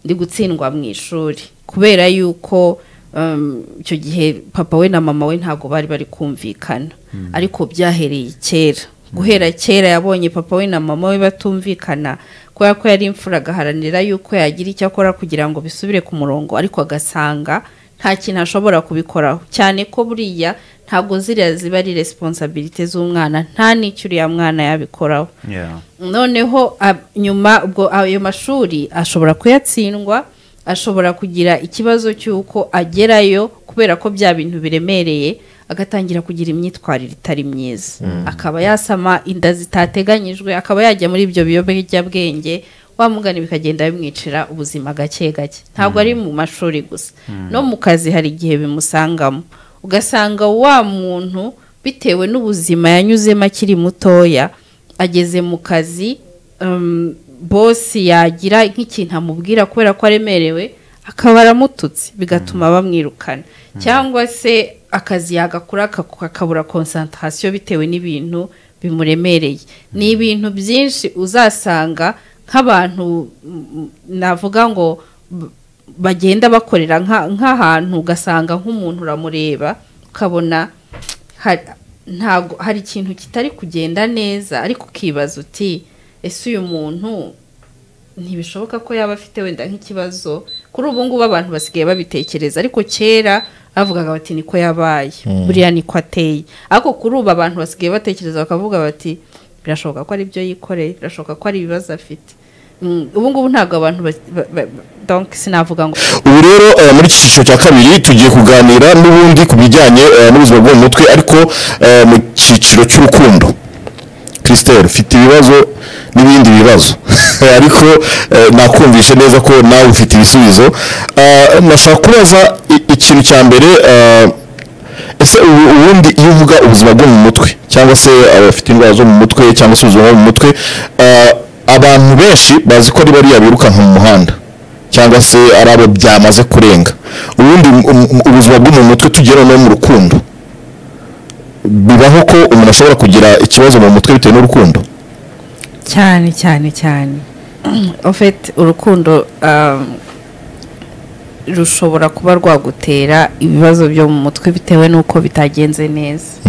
ndi gutsindwa mu ishuri kubera yuko um, icyo gihe papa we na mama we ntabwo bari bari kumvikana ariko byahereye kera guhera kera yabonye papa we na mama we batumvikana kubera ko yari imfura agaharanira yuko yagira icyo akora kugira ngo bisubire ku murongo ariko agasanga nta kintu ashobora kubikoraho cyane ko buriya ntabwo ziriya ziba ari resiponsabirite z'umwana nta n'icyo uriya mwana yabikoraho Yeah. noneho ab- nyuma ubwo ayo mashuri ashobora kuyatsindwa ashobora kugira ikibazo cy'uko agerayo kubera ko bya bintu biremereye agatangira kugira imyitwarire itari myiza akaba yasama inda zitateganyijwe akaba yajya muri ibyo biyobyabwenge wamugana bikagenda bimwicira ubuzima gake gake ntabwo ari mu mashuri gusa no mu kazi hari igihe bimusangamo ugasanga wa muntu bitewe n'ubuzima yanyuzemo akiri mutoya ageze mu kazi um, bosi yagira nk'ikintu amubwira kubera ko aremerewe akaba aramututse bigatuma bamwirukana cyangwa se akazi yagakora akaku- akabura konsantarasiyo bitewe n'ibintu bimuremereye ni ibintu byinshi uzasanga nk'abantu mm, navuga ngo b- bagenda bakorera nka- nk'ahantu ugasanga nk'umuntu uramureba ukabona hari ntabwo hari ikintu kitari kugenda neza ariko ukibaza uti ese uyu muntu ntibishoboka ko yaba afite wenda nk'ikibazo kuri ubu ngubu abantu basigaye babitekereza ariko kera bavugaga bati niko yabaye buriya niko ateye ariko kuri ubu abantu basigaye batekereza bakavuga bati birashoboka ko ari ibyo yikoreye birashoboka ko ari ibibazo afite Mm, ubu ngubu ntabwo abantu ba- ba- ba- donc sinavuga ngo ubu rero eh, muri iki cyiciro cya kabiri tugiye kuganira n'ubundi ku bijyanye eh, n'ubuzima bwo mu mutwe ariko eh, mu cyiciro cy'urukundo christelle ufite ibibazo n'ibindi bibazo ariko eh, nakumvishe neza ko nawe ufite ibisubizo Ah, nashaka kubaza i- ikintu cya mbere ah, ese ubu ubundi iyo uvuga ubuzima bwo mu mutwe cyangwa se abafite indwara zo mu mutwe cyangwa se ubuzima bwo mu mutwe ah, abantu benshi bazi ko ari bariya birukanka mu muhanda cyangwa se ari abo byamaze kurenga ubundi um- um- ubuzima bwo mu mutwe tugiye noneho mu rukundo bibaho ko umuntu ashobora kugira ikibazo mu mutwe bitewe n'urukundo cyane cyane cyane en fait urukundo um, rushobora kuba rwagutera ibibazo byo mu mutwe bitewe n'uko bitagenze neza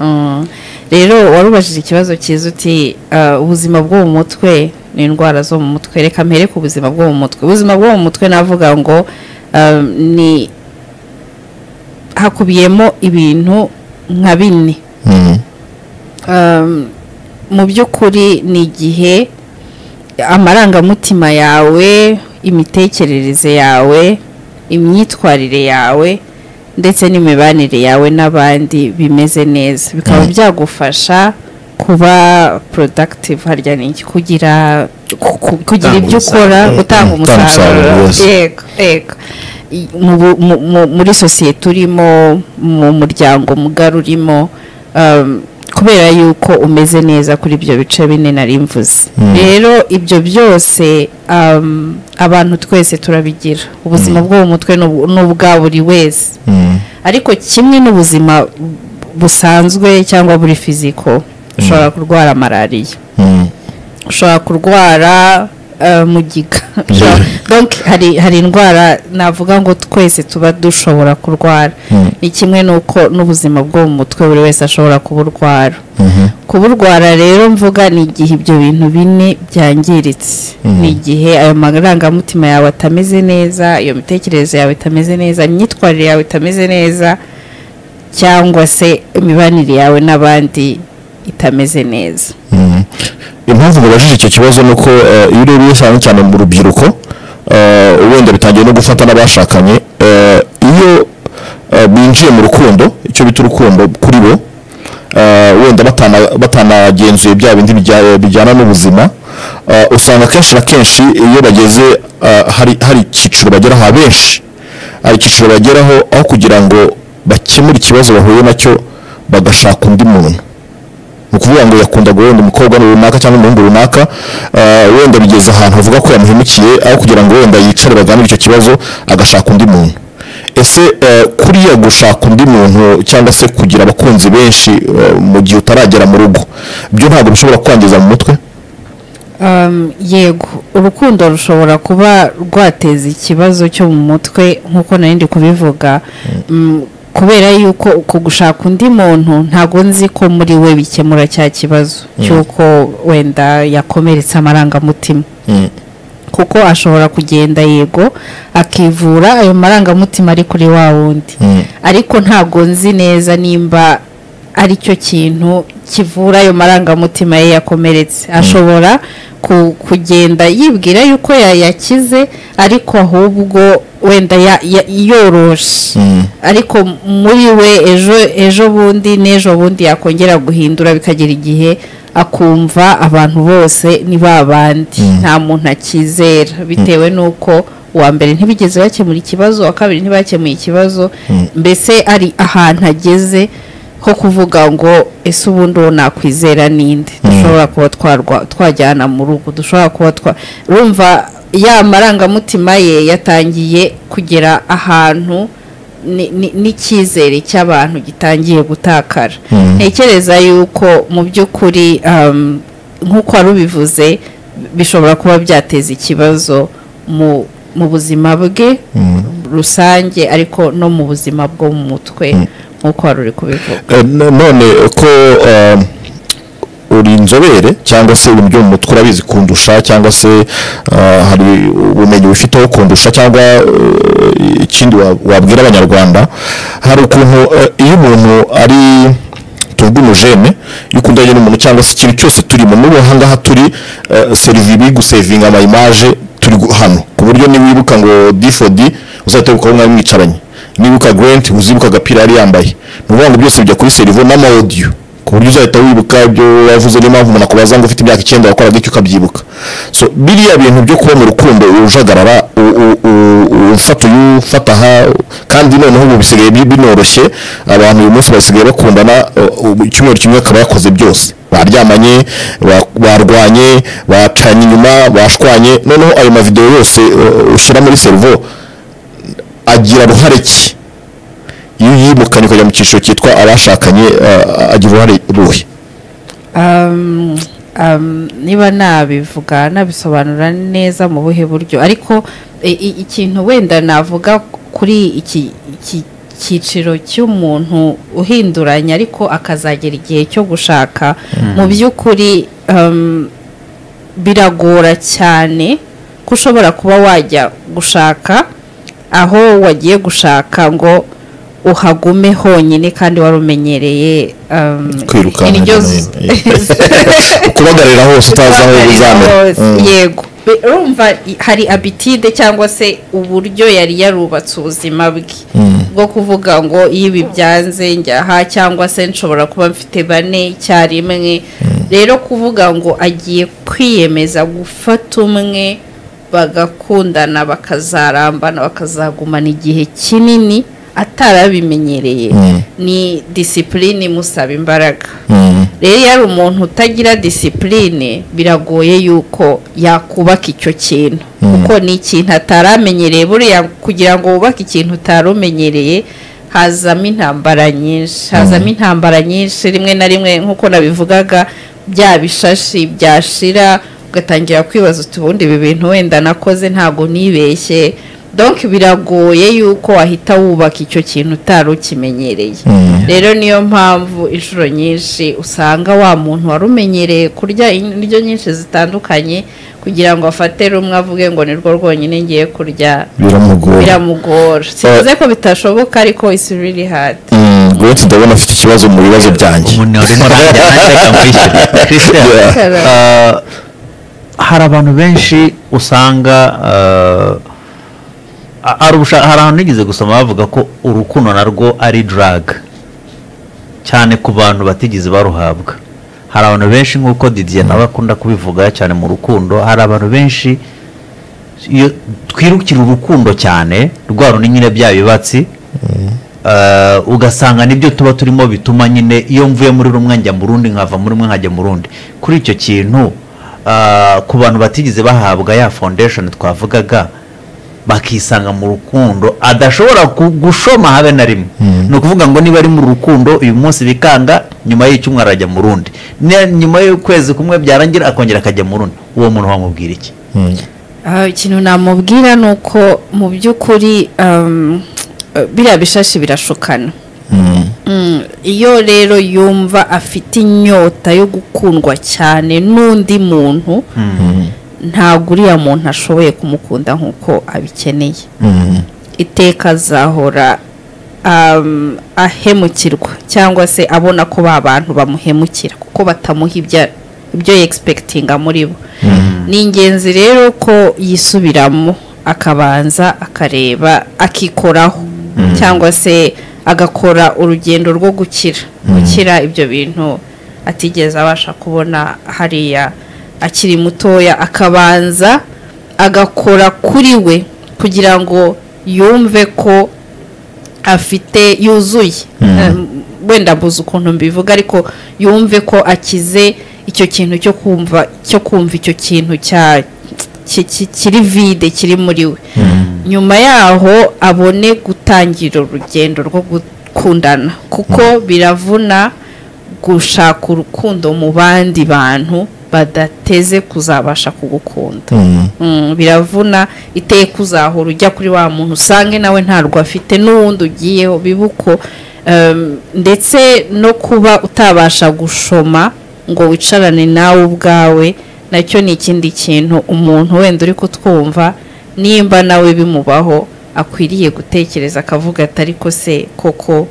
Mm. rero warubajije ikibazo cyiza uti uh, ubuzima bwo mu mutwe ni indwara zo mu mutwe reka mpere ku buzima bwo mu mutwe ubuzima bwo mu mutwe navuga ngo um, ni hakubiyemo ibintu nka bine um, mu by'ukuri ni igihe amarangamutima yawe imitekerereze yawe imyitwarire yawe ndetse n'imibanire yawe n'abandi bimeze neza bikaba byagufasha kuba productive harya ni iki kugira ku- ku- kugira Gutanga ibyo ukora umusaruro. gutanga Mm, gutanga umusaruro umusaruro, yes. yego yego I- mu bu- mu- mu- muri sosiyete urimo mu muryango mugari urimo um, kubera yuko umeze neza kuri ibyo bice bine nari mvuze rero ibyo byose um, abantu twese turabigira ubuzima bwo mu mutwe ni ubu- ni ubwa buri wese ariko kimwe n'ubuzima busanzwe cyangwa buri fiziko ushobora kurwara malariya ushobora kurwara eh, mugiga Ushobora- donc hari hari indwara navuga ngo twese tuba dushobora kurwara ni kimwe n'uko n'ubuzima bwo mu mutwe buri wese ashobora kuburwara kuburwara rero mvuga ni igihe ibyo bintu bine byangiritse ni igihe ayo marangamutima yawe atameze neza iyo mitekerereze yawe itameze neza imyitwarire yawe itameze neza cyangwa se imibanire yawe n'abandi itameze neza impamvu mubajije icyo kibazo ni uko eh, iyo urebye cyane cyane mu rubyiruko eh, wenda bitangiye no gufata n'abashakanye eh, iyo eh, binjiye mu rukundo icyo bita urukundo kuri bo eh, wenda batana- batanagenzuye bya bindi bijya- bijyana n'ubuzima eh, usanga akenshi na kenshi iyo bageze eh, hari hari icyiciro bageraho abenshi hari icyiciro bageraho aho kugira ngo bakemure ikibazo bahuye nacyo bagashaka undi muntu ni ukuvuga ngo yakundaga wenda umukobwa runaka cyangwa umuhungu runaka eh, wenda bigeze ahantu avuga ko yamuhemukiye aho kugira ngo wenda yicare baganire icyo kibazo agashaka undi muntu ese eh, kuriya gushaka undi muntu cyangwa se kugira abakunzi benshi eh, mu gihe utaragera mu rugo byo ntabwo bishobora kwangiza mu mutwe Um, yego urukundo rushobora kuba rwateza ikibazo cyo mu mutwe nk'uko nari ndi kubivuga Mm, kubera yuko uko gushaka undi muntu ntabwo nzi ko muri we bikemura cya kibazo cy'uko wenda yakomeretse amarangamutima Mm. kuko ashobora kugenda yego akivura ayo marangamutima ari kuri wa wundi Mm. ariko ntabwo nzi neza nimba ari cyo kintu kivura ayo marangamutima ye yakomeretse ashobora ku- kugenda yibwira yuko yayakize ariko ahubwo wenda ya- ya- yoroshe Mm. ariko muri we ejo ejo bundi n'ejo bundi yakongera guhindura bikagera igihe akumva abantu bose ni ba bandi nta muntu akizera bitewe n'uko uwa mbere ntibigeze bakemura ikibazo uwa kabiri ntibakemuye ikibazo mbese ari ahantu ageze ho kuvuga ngo ese ubundi uwo nakwizera ninde dushobora kuba twarwa- twajyana mu rugo dushobora kuba twa rumva ya marangamutima ye yatangiye kugera ahantu ni- ni- n'icyizere cy'abantu gitangiye gutakara ntekereza yuko mu by'ukuri um, nk'uko wari ubivuze bishobora kuba byateza ikibazo mu mu buzima bwe rusange ariko no mu buzima bwo mu mutwe nk'uko wari uri kubivuga Eh, no- none ko eh, uri inzobere cyangwa se ibintu byo mu mutwe urabizi kundusha cyangwa se eh, hari ubumenyi bufiteho kundusha cyangwa eh, ikindi wa- wabwira abanyarwanda hari ukuntu eh, iyo umuntu ari tuvuge umujene iyo ukundanye n'umuntu cyangwa se ikintu cyose turimo n'ubu aha ngaha turi eh, serivi gusevinga ama image turi gu- hano ku buryo niwibuka ngo difodi uzahita wibuka aho mwari mwicaranye nibuka Grant uzibuka agapira yari yambaye ni ukuvuga ngo byose bijya kuri serivo n'ama audio ku buryo uzahita wibuka ibyo yavuze niyo mpamvu umuntu akubaza ngo ufite imyaka icyenda wakoraga iki ukabyibuka so biriya bintu byo kuba mu rukundo ujagarara u- u- u- u- ufata uyu ufata aha kandi noneho ubu bisigaye bi- binoroshye abantu uyu munsi basigaye bakundana uh, ubu icyumweru kimwe akaba yakoze byose baryamanye ba- barwanye bacanye inyuma bashwanye noneho ayo mavidewo yose uh, ushyira muri serivo agira uruhare ki iyo yimukanye ukajya mu cyiciro cyitwa abashakanye eh, agira uruhare ruhe um, um, niba nabivuga nabisobanura neza mu buhe buryo ariko i- i- ikintu wenda navuga kuri iki iki cyiciro cy'umuntu uhinduranya ariko akazagera igihe cyo gushaka mu by'ukuri um, biragora cyane ko ushobora kuba wajya gushaka aho wagiye gushaka ngo uhagume honyine kandi wari umenyereye um, Kwirukanka hirya no indyo z- kubagarira hose utazi aho bizamera Hose, Mm. yego Be- urumva i- hari abitide cyangwa se uburyo yari yarubatse ubuzima bwe bwo kuvuga ngo iyo ibi byanze njyaha cyangwa se nshobora kuba mfite bane icyarimwe rero kuvuga ngo agiye kwiyemeza gufata umwe bagakundana bakazarambana bakazagumana igihe kinini atarabimenyereye Mm. ni disipurine imusaba imbaraga Mm. rero iyo ari umuntu utagira disipurine biragoye yuko yakubaka icyo kintu kuko ni ikintu ataramenyereye buriya kugira ngo wubake ikintu utarumenyereye hazamo intambara nyinshi hazamo intambara nyinshi rimwe na rimwe nk'uko nabivugaga bya bishashi byashira ugatangira kwibaza uti ubundi ibi bintu wenda nakoze ntabwo nibeshye donk biragoye yuko wahita wubaka icyo kintu utari ukimenyereye rero niyo mpamvu inshuro nyinshi usanga wa muntu wari umenyereye kurya indyo nyinshi zitandukanye kugira ngo afate rumwe avuge ngo ni rwo rwonyine ngiye kurya biramugora biramugora sinzi ko bitashoboka ariko isi really hard Mm, Grant ndabona afite ikibazo mu bibazo byanjye umuntu urimo nanjye nanjye kamwishyura christian Yeah. uh, hari abantu benshi usanga uh, a- hari ubusha- hari ahantu nigeze gusoma bavuga ko urukundo narwo ari drug cyane ku bantu batigeze baruhabwa hari abantu benshi nk'uko didier nawe akunda kubivuga cyane mu rukundo hari abantu benshi iyo twirukira urukundo cyane rwa rundi nyine bya bibatsi Uh, ugasanga nibyo tuba turimo bituma nyine iyo mvuye muri rumwe njya mu rundi nkava muri rumwe nkajya mu rundi kuri icyo kintu uh, ku bantu batigeze bahabwa ya foundation twavugaga bakisanga mu rukundo adashobora ku- gushoma habe na rimwe ni ukuvuga ngo niba ari mu rukundo uyu munsi bikanga nyuma y'icyumweru arajya mu rundi Ne- nyuma y'ukwezi kumwe byarangira akongera akajya mu rundi uwo muntu wamubwira iki Ah, ikintu namubwira ni uko mu by'ukuri um, eh, biriya bishashi birashukana Mm, iyo rero yumva afite inyota yo gukundwa cyane n'undi muntu ntabwo uriya muntu ashoboye kumukunda nk'uko abikeneye iteka azahora um, ahemukirwa cyangwa se abona ko ba bantu bamuhemukira kuko batamuha ibya- ibyo yegispekitinga muri bo ni ingenzi rero ko yisubiramo akabanza akareba akikoraho cyangwa se agakora urugendo rwo gukira gukira ibyo bintu atigeze abasha kubona hariya akiri mutoya akabanza agakora kuri we kugira ngo yumve ko afite yuzuye Um, wenda mbuze ukuntu mbivuga ariko yumve ko akize icyo kintu cyo kumva cyo kumva icyo kintu cya ki- ki- kiri vide kiri muri we nyuma yaho abone gutangira urugendo rwo gukundana kuko biravuna gushaka urukundo mu bandi bantu badateze kuzabasha kugukunda Mm, biravuna iteka uzahora ujya kuri wa muntu usange nawe ntarwo afite n'uwundi ugiyeho biba uko Um, ndetse no kuba utabasha gushoma ngo wicarane nawe ubwawe nacyo ni ikindi kintu umuntu wenda uri kutwumva nimba nawe bimubaho akwiriye gutekereza akavuga ati ariko se koko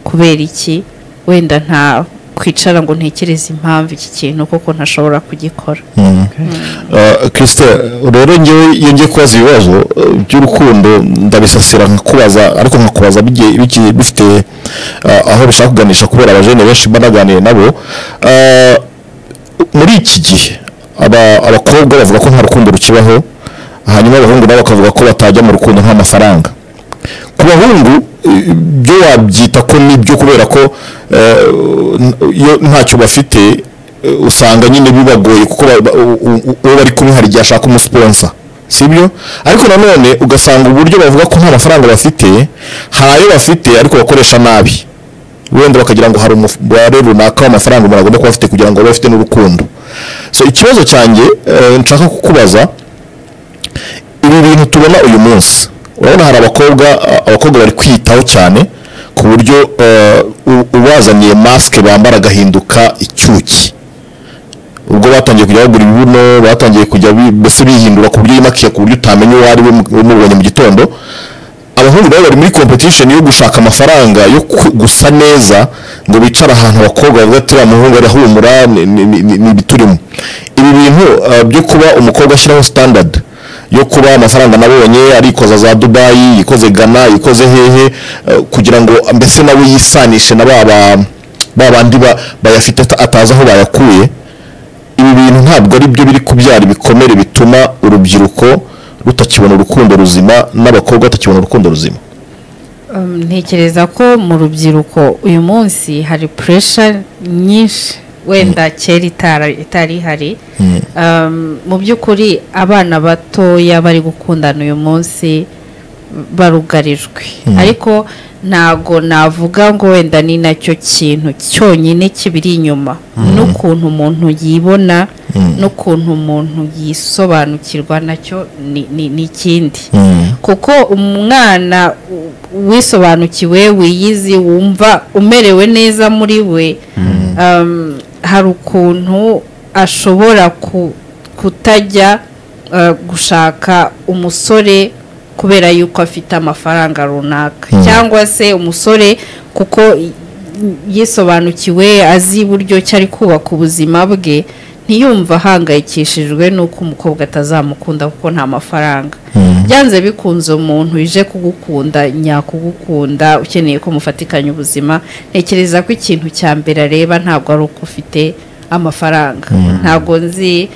kubera iki wenda nta kwicara ngo ntekereze impamvu iki kintu koko ntashobora kugikora kirisite rero ngewe iyo ngiye kubaza ibibazo eh, by'urukundo ndabisasira nkakubaza ariko nkakubaza bigiye- bigiye bifite eh, aho bishaka kuganisha kubera abajene benshi mba naganiriye nabo Eh, muri iki gihe aba- abakobwa bavuga ko nta rukundo rukibaho hanyuma abahungu nabo bakavuga ko batajya mu rukundo nk'amafaranga ku bahungu eh, byo wabyita ko nibyo kubera ko eh, n- iyo ntacyo bafite eh, usanga nyine bibagoye kuko ba- ba- u- u- u- uwo bari kumwe hari igihe ashaka umusiponsa sibyo ariko nanone ugasanga uburyo bavuga ko nta mafaranga bafite hari ayo bafite ariko bakoresha nabi wenda bakagira ngo hari umubare runaka w'amafaranga umuntu agomba kuba afite kugira ngo abe afite n'urukundo so ikibazo cyanjye eh, nshaka kukubaza ibi bintu tubona uyu munsi urabona hari abakobwa a- abakobwa bari kwiyitaho cyane ku buryo eh, u- ubazaniye masike bambara agahinduka icyuki ubwo batangiye kujya bagura ibibuno batangiye kujya bi- mbese bihindura ku buryo yimakiye ku buryo utamenya uwo ari we mu- umubonye mu gitondo abahungu nabo bari muri competition yo gushaka amafaranga yo ku- gusa neza ngo bicare ahantu abakobwa bavuga ati uriya muhungu arahumura ni- ni- ni ni- ni ibiturimo ibi bintu eh, byo kuba umukobwa ashyiraho standard yo kuba amafaranga nabonye arikoza za dubayi ikoze gana ikoze hehe eh, kugira ngo mbese nawe yisanishe na ba ba- ba bandi ba- bayafite ata- atazi aho bayakuye ibi bintu ntabwo ari byo biri kubyara ibikomere bituma urubyiruko rutakibona urukundo ruzima n'abakobwa batakibona urukundo ruzima Um, ntekereza ko mu rubyiruko uyu munsi hari puresha nyinshi wenda kera itara- itari ihari Um, mu by'ukuri abana batoya bari gukundana uyu munsi barugarijwe ariko ntago navuga ngo wenda ni nacyo kintu cyonyine kibiri inyuma n'ukuntu umuntu yibona n'ukuntu umuntu yisobanukirwa nacyo ni- ni ni ikindi kuko umwana u- wisobanukiwe wiyizi wumva umerewe neza muri we um, hari ukuntu ashobora ku- kutajya uh, gushaka umusore kubera yuko afite amafaranga runaka cyangwa se umusore kuko i- yisobanukiwe azi uburyo ki ari kubaka ubuzima bwe ntiyumva ahangayikishijwe n'uko umukobwa atazamukunda kuko nta mafaranga byanze bikunze umuntu uje kugukunda nyakugukunda ukeneye ko mufatikanya ubuzima ntekereza ko ikintu cya mbere areba ntabwo ari uko ufite amafaranga ntabwo nzi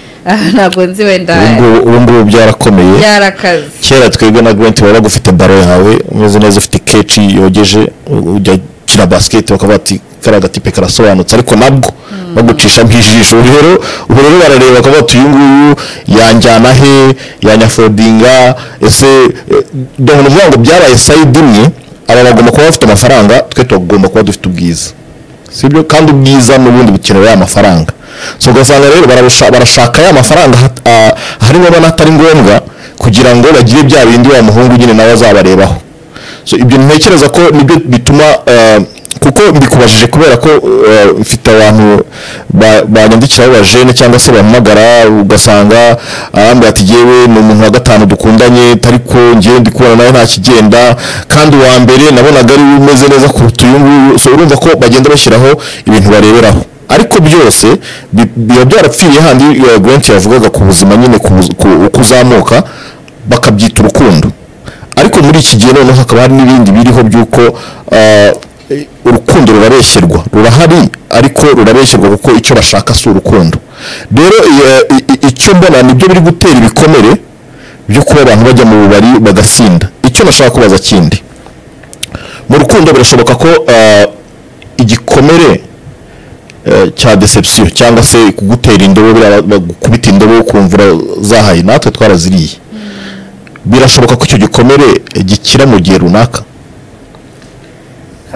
ntabwo nzi wenda ubu ngubu- ubu ngubu byarakomeye byarakaze kera twebwe na gwenti waba ufite baro yawe umeze neza ufite keci yogeje u- ujya gukina basiketi bakavuga ati kariya gatipe karasobanutse ariko nabwo bagucisha nk'ijisho ubu rero ubu rero barareba bakavuga ati uyu nguyu yanjyana he yanyafodinga ese eh, ndabona uvuga ngo byabaye sayidi imwe aba bagomba kuba bafite amafaranga twe tugomba kuba dufite ubwiza sibyo kandi ubwiza n'ubundi bukenera ya mafaranga so ugasanga rero barabusha- barashaka ya mafaranga hat- ah, hari ngombwa n'ahatari ngombwa kugira ngo bagire bya bindi wa muhungu nyine nawe azabarebaho so ibyo ntekereza ko nibyo bituma eh, kuko mbikubajije kubera ko eh, mfite abantu ba- banyandikiraho bajene cyangwa se bampamagara ugasanga arambwira ati yewe ni umuntu wa gatanu dukundanye ariko ngewe ndi kubona nawe nta kigenda kandi uwa mbere nabonaga ari we umeze neza kuruta uyu nguyu so urumva ko bagenda bashyiraho ibintu bareberaho ariko byose bi- biba byarapfiriye handi eh, Grant yavugaga ku buzima nyine ku buz- ku- kuzamuka bakabyita urukundo ariko muri iki gihe noneho hakaba hari n'ibindi biriho by'uko eh, urukundo rurabeshyerwa rurahari ariko rurabeshyerwa kuko icyo bashaka si urukundo rero eh, i- i- icyo mbona nibyo biri gutera ibikomere byo kuba abantu bajya mu bubari bagasinda icyo nashaka kubaza kindi mu rukundo birashoboka ko eh, igikomere eh, cya deception cyangwa se kugutera indobo biriya ba- gukubita indobo ukumvura zahaye natwe twaraziriye birashoboka ko icyo gikomere eh, gikira mu gihe runaka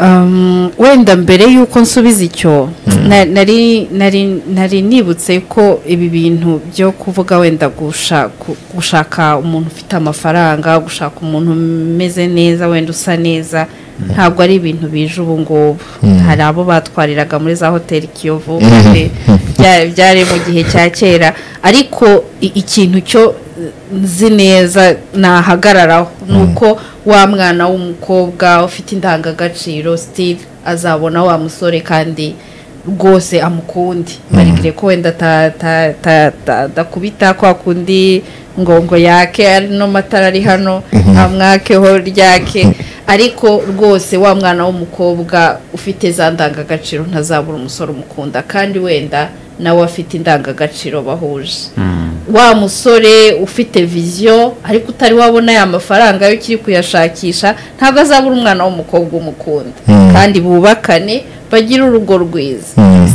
Um, wenda mbere y'uko nsubiza icyo na- nari nari nari nibutse ko ibi bintu byo kuvuga wenda gusha- gu- gushaka umuntu ufite amafaranga gushaka umuntu umeze neza wenda usa neza ntabwo ari ibintu bije ubu ngubu hari abo batwariraga muri za hoteli kiyovu eh, bya- byari mu gihe cya kera ariko i- ikintu cyo nzi neza nahagararaho ni uko wa mwana w'umukobwa ufite indangagaciro steve azabona wa musore kandi rwose amukundi barigire ko wenda ta- ta- ta- ta- adakubita kwa kundi ngo ngo yake ari no matara ari hano amwakeho ryake ariko rwose wa mwana w'umukobwa ufite za ndangagaciro ntazabura umusore umukunda kandi wenda nawe afite indangagaciro bahuje wa musore ufite viziyo ariko utari wabona ya mafaranga yo ukiri kuyashakisha ntabwo azabura umwana w'umukobwa umukunda kandi bubakane bagire urugo rwiza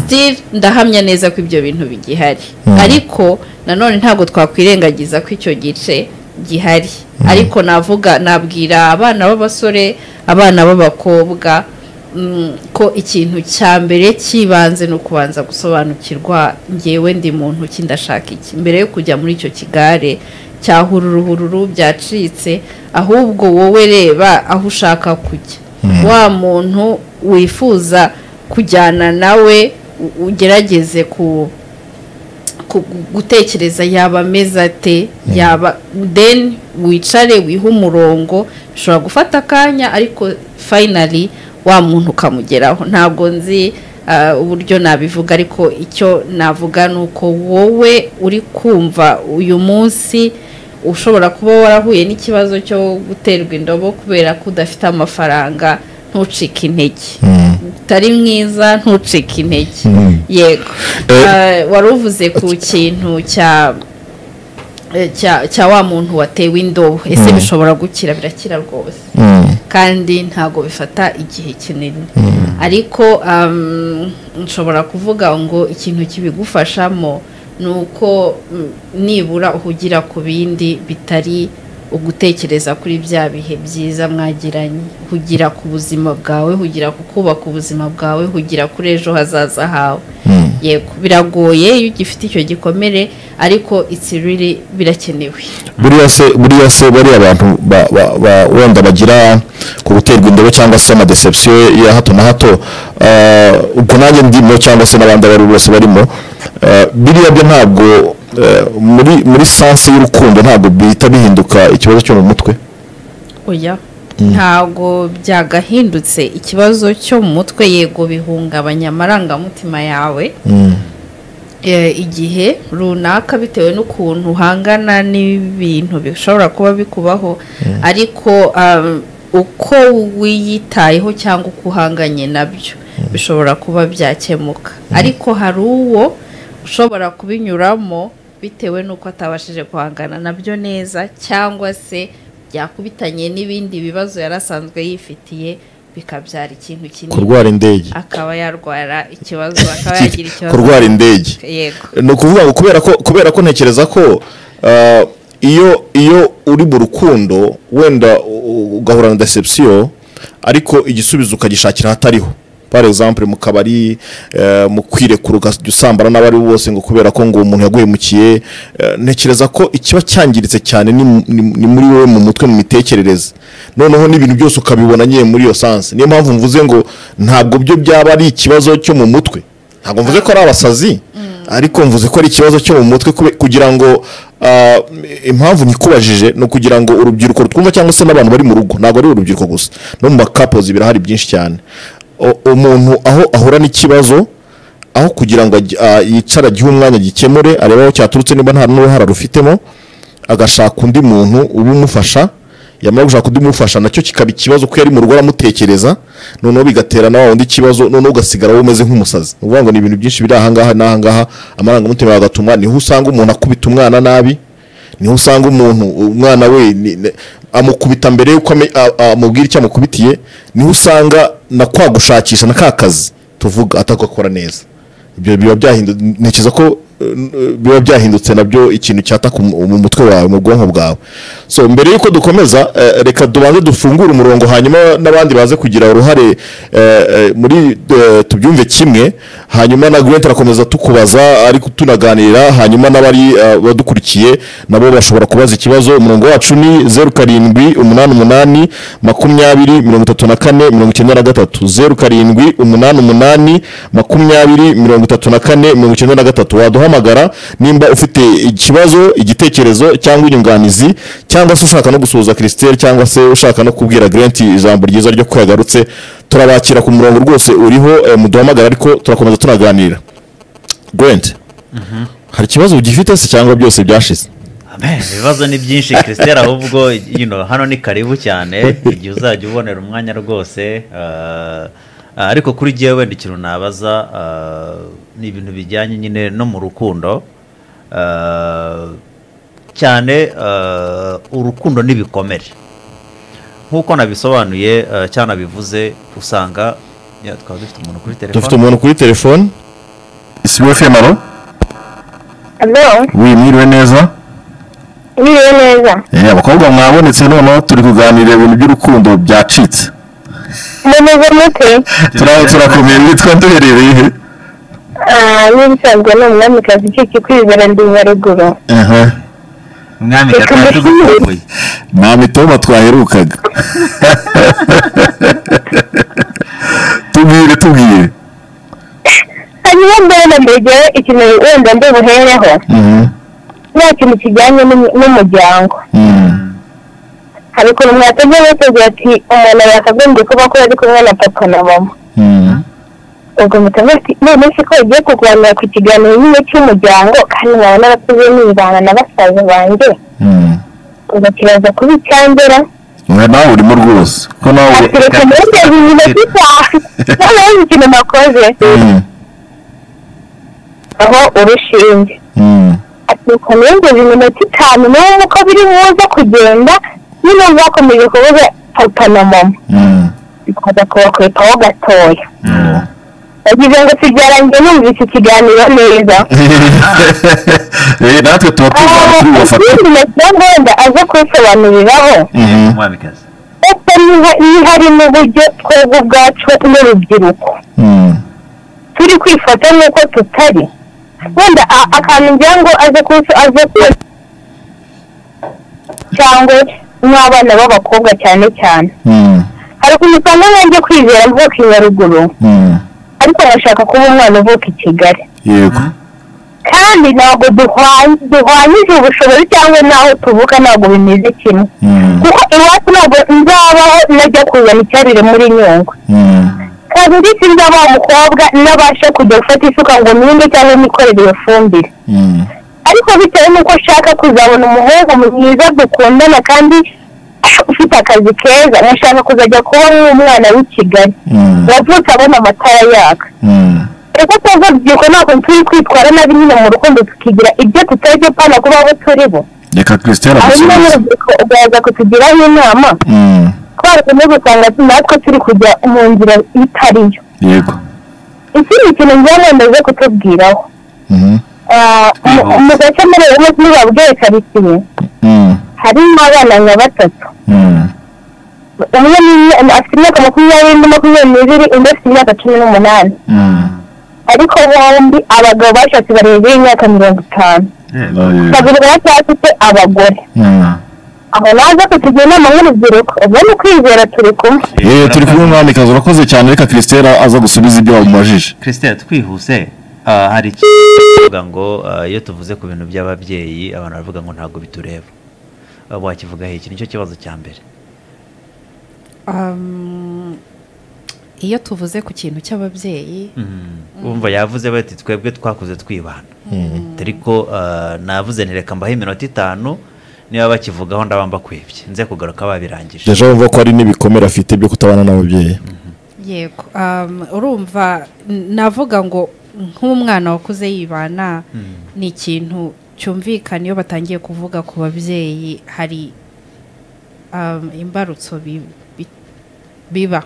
steve ndahamya neza ko ibyo bintu bigihari ariko nanone ntabwo twakwirengagiza ko icyo gice gihari ariko navuga nabwira abana b'abasore abana b'abakobwa mm, ko ikintu cya mbere cy'ibanze ni ukubanza gusobanukirwa ngewe ndi muntu ki ndashaka iki mbere yo kujya muri icyo kigare cya hururuhururu byacitse ahubwo wowe reba aho ushaka kujya wa muntu wifuza kujyana nawe u- ugerageze ku ku- gutekereza yaba ameze ate yaba then wicare wihe umurongo ushobora gufata akanya ariko finally wa muntu ukamugeraho ntabwo nzi ah, uburyo nabivuga ariko icyo navuga ni uko wowe uri kumva uyu munsi ushobora kuba warahuye n'ikibazo cyo guterwa indobo kubera ko udafite amafaranga ntucike intege utari mwiza ntucike intege yego Ah, wari uvuze ku kintu cya eh, cya cya wa muntu watewe indobo ese bishobora gukira birakira rwose kandi ntabwo bifata igihe kinini ariko um, nshobora kuvuga ngo ikintu kibigufashamo ni uko mm, nibura uhugira ku bindi bitari ugutekereza kuri bya bihe byiza mwagiranye hugira ku buzima bwawe hugira ku kubaka ubuzima bwawe hugira kuri ejo hazaza hawe yego biragoye iyo ugifite icyo gikomere ariko it's really birakenewe buriya se buriya se bariya bantu ba- ba- ba- wenda bagira ku guterwa indobo cyangwa se amadeception ya hato na hato eh, ubwo nanjye ndimo cyangwa se n'abandi abo ari bo bose barimo eh, biriya byo ntabwo eh, muri muri sanse y'urukundo ntabwo bihita bihinduka ikibazo cyo mu mutwe oya ntabwo byagahindutse ikibazo cyo mu mutwe yego bihungabanya amarangamutima yawe eh, igihe runaka bitewe n'ukuntu uhangana n'ibintu bishobora kuba bikubaho ariko um, uko wiyitayeho cyangwa uko uhanganye nabyo bishobora kuba byakemuka ariko hari uwo ushobora kubinyuramo bitewe n'uko atabashije guhangana nabyo neza cyangwa se byakubitanye n'ibindi bibazo yari asanzwe yifitiye bikabyara ikintu kinini kurwara indege akaba yarwara ikibazo akaba yagira ikibazo kurwara indege yego ni ukuvuga ngo kubera ko kubera ko ntekereza ko ah, iyo iyo uri mu rukundo wenda u- ugahura na deception ariko igisubizo ukagishakira ahatariho par exemple mu kabari eh, mu kwirekura ukajya usambana n'abari bo bose ngo kubera ko ngo umuntu yaguhemukiye eh, ntekereza ko ikiba cyangiritse cyane ni mu- ni ni muri wowe mu mutwe mu mitekerereze noneho n'ibintu byose ukabibona nyine muri iyo sansi niyo mpamvu mvuze ngo ntabwo byo byaba ari ikibazo cyo mu mutwe ntabwo mvuze ko ari abasazi ariko mvuze ko ari ikibazo cyo mu mutwe kube- kugira ngo ah, impamvu nikubajije ni ukugira ngo urubyiruko rutwumva cyangwa se n'abantu bari mu rugo ntabwo ari urubyiruko gusa no mu makapozi birahari byinshi cyane O- umuntu aho ahura n'ikibazo aho kugira ngo ajye- ah, yicare agihe umwanya gikemure arebe aho cyaturutse niba nta n'uruhara rufitemo agashaka undi muntu ubimufasha yamara gushaka undi umufasha nacyo kikaba ikibazo ko yari mu rugo aramutekereza noneho bigatera na wa wundi ikibazo noneho ugasigara wowe umeze nk'umusazi ni ukuvuga ngo ni ibintu byinshi biri ahangaha n'ahangaha amarangamutima yawe agatuma niho usanga umuntu akubita umwana nabi niho usanga umuntu umwana we ni- ni- amukubita mbere y'uko ame- a- amubwira icyo amukubitiye niho usanga na kwa gushakisha na ka kazi tuvuga atagakora neza ibyo biba byahindutse ntekereza ko eh, biba byahindutse nabyo ikintu cyataka mu mu mutwe wawe mu bwonko bwawe so mbere y'uko dukomeza eh, reka dubanze dufungure umurongo hanyuma n'abandi baze kugira uruhare eh, eh, muri eh, tubyumve kimwe hanyuma na Gwent arakomeza tukubaza ariko tunaganira hanyuma n'abari eh, badukurikiye nabo bashobora kubaza ikibazo umurongo wacu ni zeru karindwi umunani umunani makumyabiri mirongo itatu na kane mirongo icyenda na gatatu zeru karindwi umunani umunani makumyabiri mirongo itatu na kane mirongo icyenda na gatatu waduhamagara nimba ufite ikibazo igitekerezo cyangwa inyunganizi cyangwa se ushaka no gusuhuza christelle cyangwa se ushaka no kubwira grant ijambo ryiza ryo kuyagarutse turabakira ku murongo rwose uriho eh, muduhamagara ariko turakomeza tunaganira grant hari ikibazo ugifite se cyangwa byose byashize Amen, ibibazo ni byinshi christelle ahubwo you know, hano ni karibu cyane igihe uzajya ubonera umwanya rwose ah, ah, ariko kuri jyewe wenda ikintu nabaza ah, ni ibintu bijyanye nyine no mu rukundo Ah, cyane ah, urukundo n'ibikomere nk'uko nabisobanuye ah, cyangwa nabivuze usanga ya, twaba dufite umuntu kuri dufite telefone umuntu kuri telefone isibo femaro Hello, wimwiriwe neza miriwe neza. Eh, abakobwa mwabonetse noneho turi kuganira ibintu by'urukundo byacitse Mumeze mute? Turaho turakomeye witwa duherereye he Ah, n'ibisanzwe ni umwamikazi ukiki kwizera ndiza ruguru. aha umwami gatatu gukumbuye nta mitoma twaherukaga tubwire tubwire Hanyuma mbere na mbere igihe ikintu wenda ndibuhereho, Mhm, nta kintu kijyanye n'umu- n'umuryango. mhm. Hari ukuntu mwatajya mutegura ati umuntu yakagombye kuba akora ari kumwe na papa na mama. Mhm. Ubwo mutavuga ati none se ko ugiye kuganira ku kiganiro nyine cy'umuryango kandi nkaba narakuze nibana na basaza banjye, Mhm. ubwo kiraza kuba icyandera. Oya, nawe urimo rwose ko nawe Ati reka mureke bibiri bitanu, noneho izi ikintu nakoze. Mhm, aho urushinge mhm. atuka nengeze iminota itanu n'ubu uko biri buze kugenda nyine bakomeje kubuza papa na mama Mhm. bikaza kubakwepaho gatoya Oh. yagize ngo sibyarangiye numvise ikiganiro neza Eh, natwe tuba tugana Ah, turi bubafate ikindi nagira ngo wenda aze kubisobanuriraho Mhm. umwamikazi ese niha- nihari n'uburyo twebwe ubwacu n'urubyiruko Mhm. turi kwifata nk'uko tutari wenda a- akantu ngira ngo aze kuso aze ku cyangwa n'abana b'abakobwa cyane cyane Mhm. hari ukuntu usanga nanjye kwizera mvuka i nyaruguru Mhm. ariko bashaka kuba umwana uvuka i kigali yego kandi ntabwo duhwa- duhwanyije ubushobozi cyangwa n'aho tuvuka ntabwo bimeze kimwe Mhm. kuko iwacu ntabwo nzabaho najya kuzana icyarire muri nyungwe Mhm. kandi ndetse nzaba umukobwa nabasha kujya gufata isuka ngo ninde cyangwa nikorere iyo fumbire Mhm. ariko bitewe n'uko nshaka kuzabona umuhungu mwiza dukundana kandi ufite akazi keza nashaka kuzajya kuba nk'umwana w'i kigali Mhm. wavutse abona amatara yaka Mhm. reka tuza urubyiruko ntabwo turi kwitwara nabi nyine mu rukundo tukigira ibyo tutari byo pana kuba abo turi bo reka christelle hanyuma agusubize n'urubyiruko ugaza kutugiraho inama Mhm. ko barakomeje usanga natwe turi kujya mu nzira itari yo yego ikindi kintu njyewe ndaje kutubwiraho Mhm. Ah, mu- Twihuse. mu gace muri ubu ntibabwiye karitsiye Mm, harimo abana nka batatu mm, umwe ni- afite imyaka makumyabiri undi makumyabiri n'ibiri undi afite imyaka cumi n'umunani mm. ariko bombi abagabo bashatse barengeje imyaka mirongo itanu Oya. babiri baracyafite abagore Mm. aho naza kutugira inama nk'urubyiruko ubwo ni ukwizera turi kumwe yewe turi kumwe mwamikazi urakoze cyane reka christela aza gusubiza ibyo wamubajije christelle twihuse ah, hari ikivuga ngo ah, iyo tuvuze ku bintu by'ababyeyi abantu baravuga ngo ntabwo bitureba Ah, wakivugaho iki nicyo kibazo cya mbere Um, iyo tuvuze ku kintu cy'ababyeyi wumva yavuze bati twebwe twakuze twibana ariko navuze nti reka mbaho iminota itanu niba bakivugaho ndabamba kwibye nze kugaruka babirangije jeje wumva ko hari n'ibikomere afite byo kutabana n'ababyeyi yego um, urumva n- navuga ngo nk'umwana wakuze yibana ni ikintu cyumvikana iyo batangiye kuvuga ku babyeyi hari um, imbarutso bi- bi- biba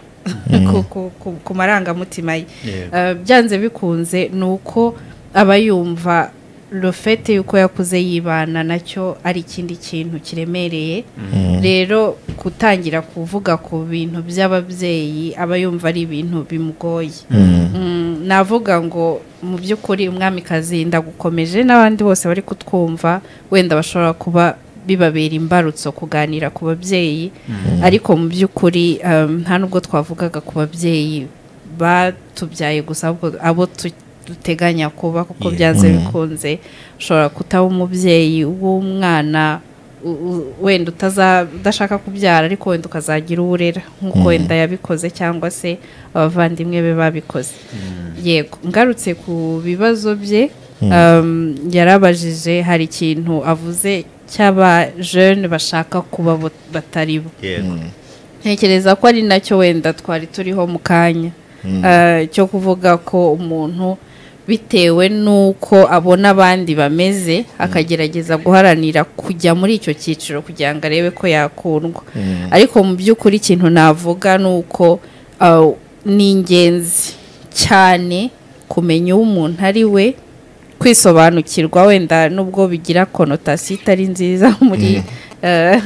ku- ku- ku- ku marangamutima ye Yego. Uh, byanze bikunze ni uko aba yumva rofete y'uko yakuze yibana nacyo ari ikindi kintu kiremereye rero gutangira kuvuga ku bintu by'ababyeyi aba yumva ari ibintu bimugoye Mm, navuga ngo mu by'ukuri umwamikazi ndagukomeje n'abandi bose bari kutwumva wenda bashobora kuba bibabera imbarutso kuganira ku babyeyi ariko mu by'ukuri um, nta nubwo twavugaga ku babyeyi batubyaye gusa ahubwo abo tu- duteganya kuba kuko byanze bikunze ushobora kutaba umubyeyi w'umwana u- u- wenda utaza- udashaka kubyara ariko wenda ukazagira uwo urera nk'uko wenda yabikoze cyangwa se abavandimwe be babikoze yego ngarutse ku bibazo bye um, yarabajije hari ikintu avuze cy'abajene bashaka kuba bo- batari bo yego ntekereza ko ari nacyo wenda twari turiho mu kanya Eh, cyo kuvuga ko umuntu bitewe n'uko abona abandi bameze akagerageza guharanira kujya muri icyo cyiciro kugira ngo arebe ko yakundwa ariko mu by'ukuri ikintu navuga ni uko eh, ni ingenzi cyane kumenya uwo umuntu ari we kwisobanukirwa wenda nubwo bigira konotasiyo itari nziza muri eh,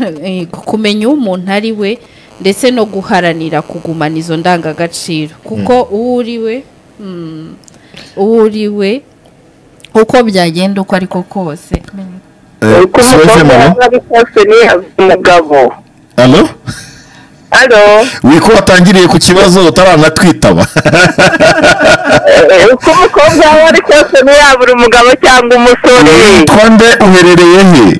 kumenya uwo umuntu ari we ndetse no guharanira kugumana izo ndangagaciro kuko uwo uri we mm, uwo uri we uko byagenda uko ariko kose uko sfm alo umukobwa ari kose ni umugabo alo alo wiko watangiriye ku kibazo utaranatwitaba Eh, uko umukobwa aho ari kose ni yabura umugabo cyangwa umusore witwa nde uherereye he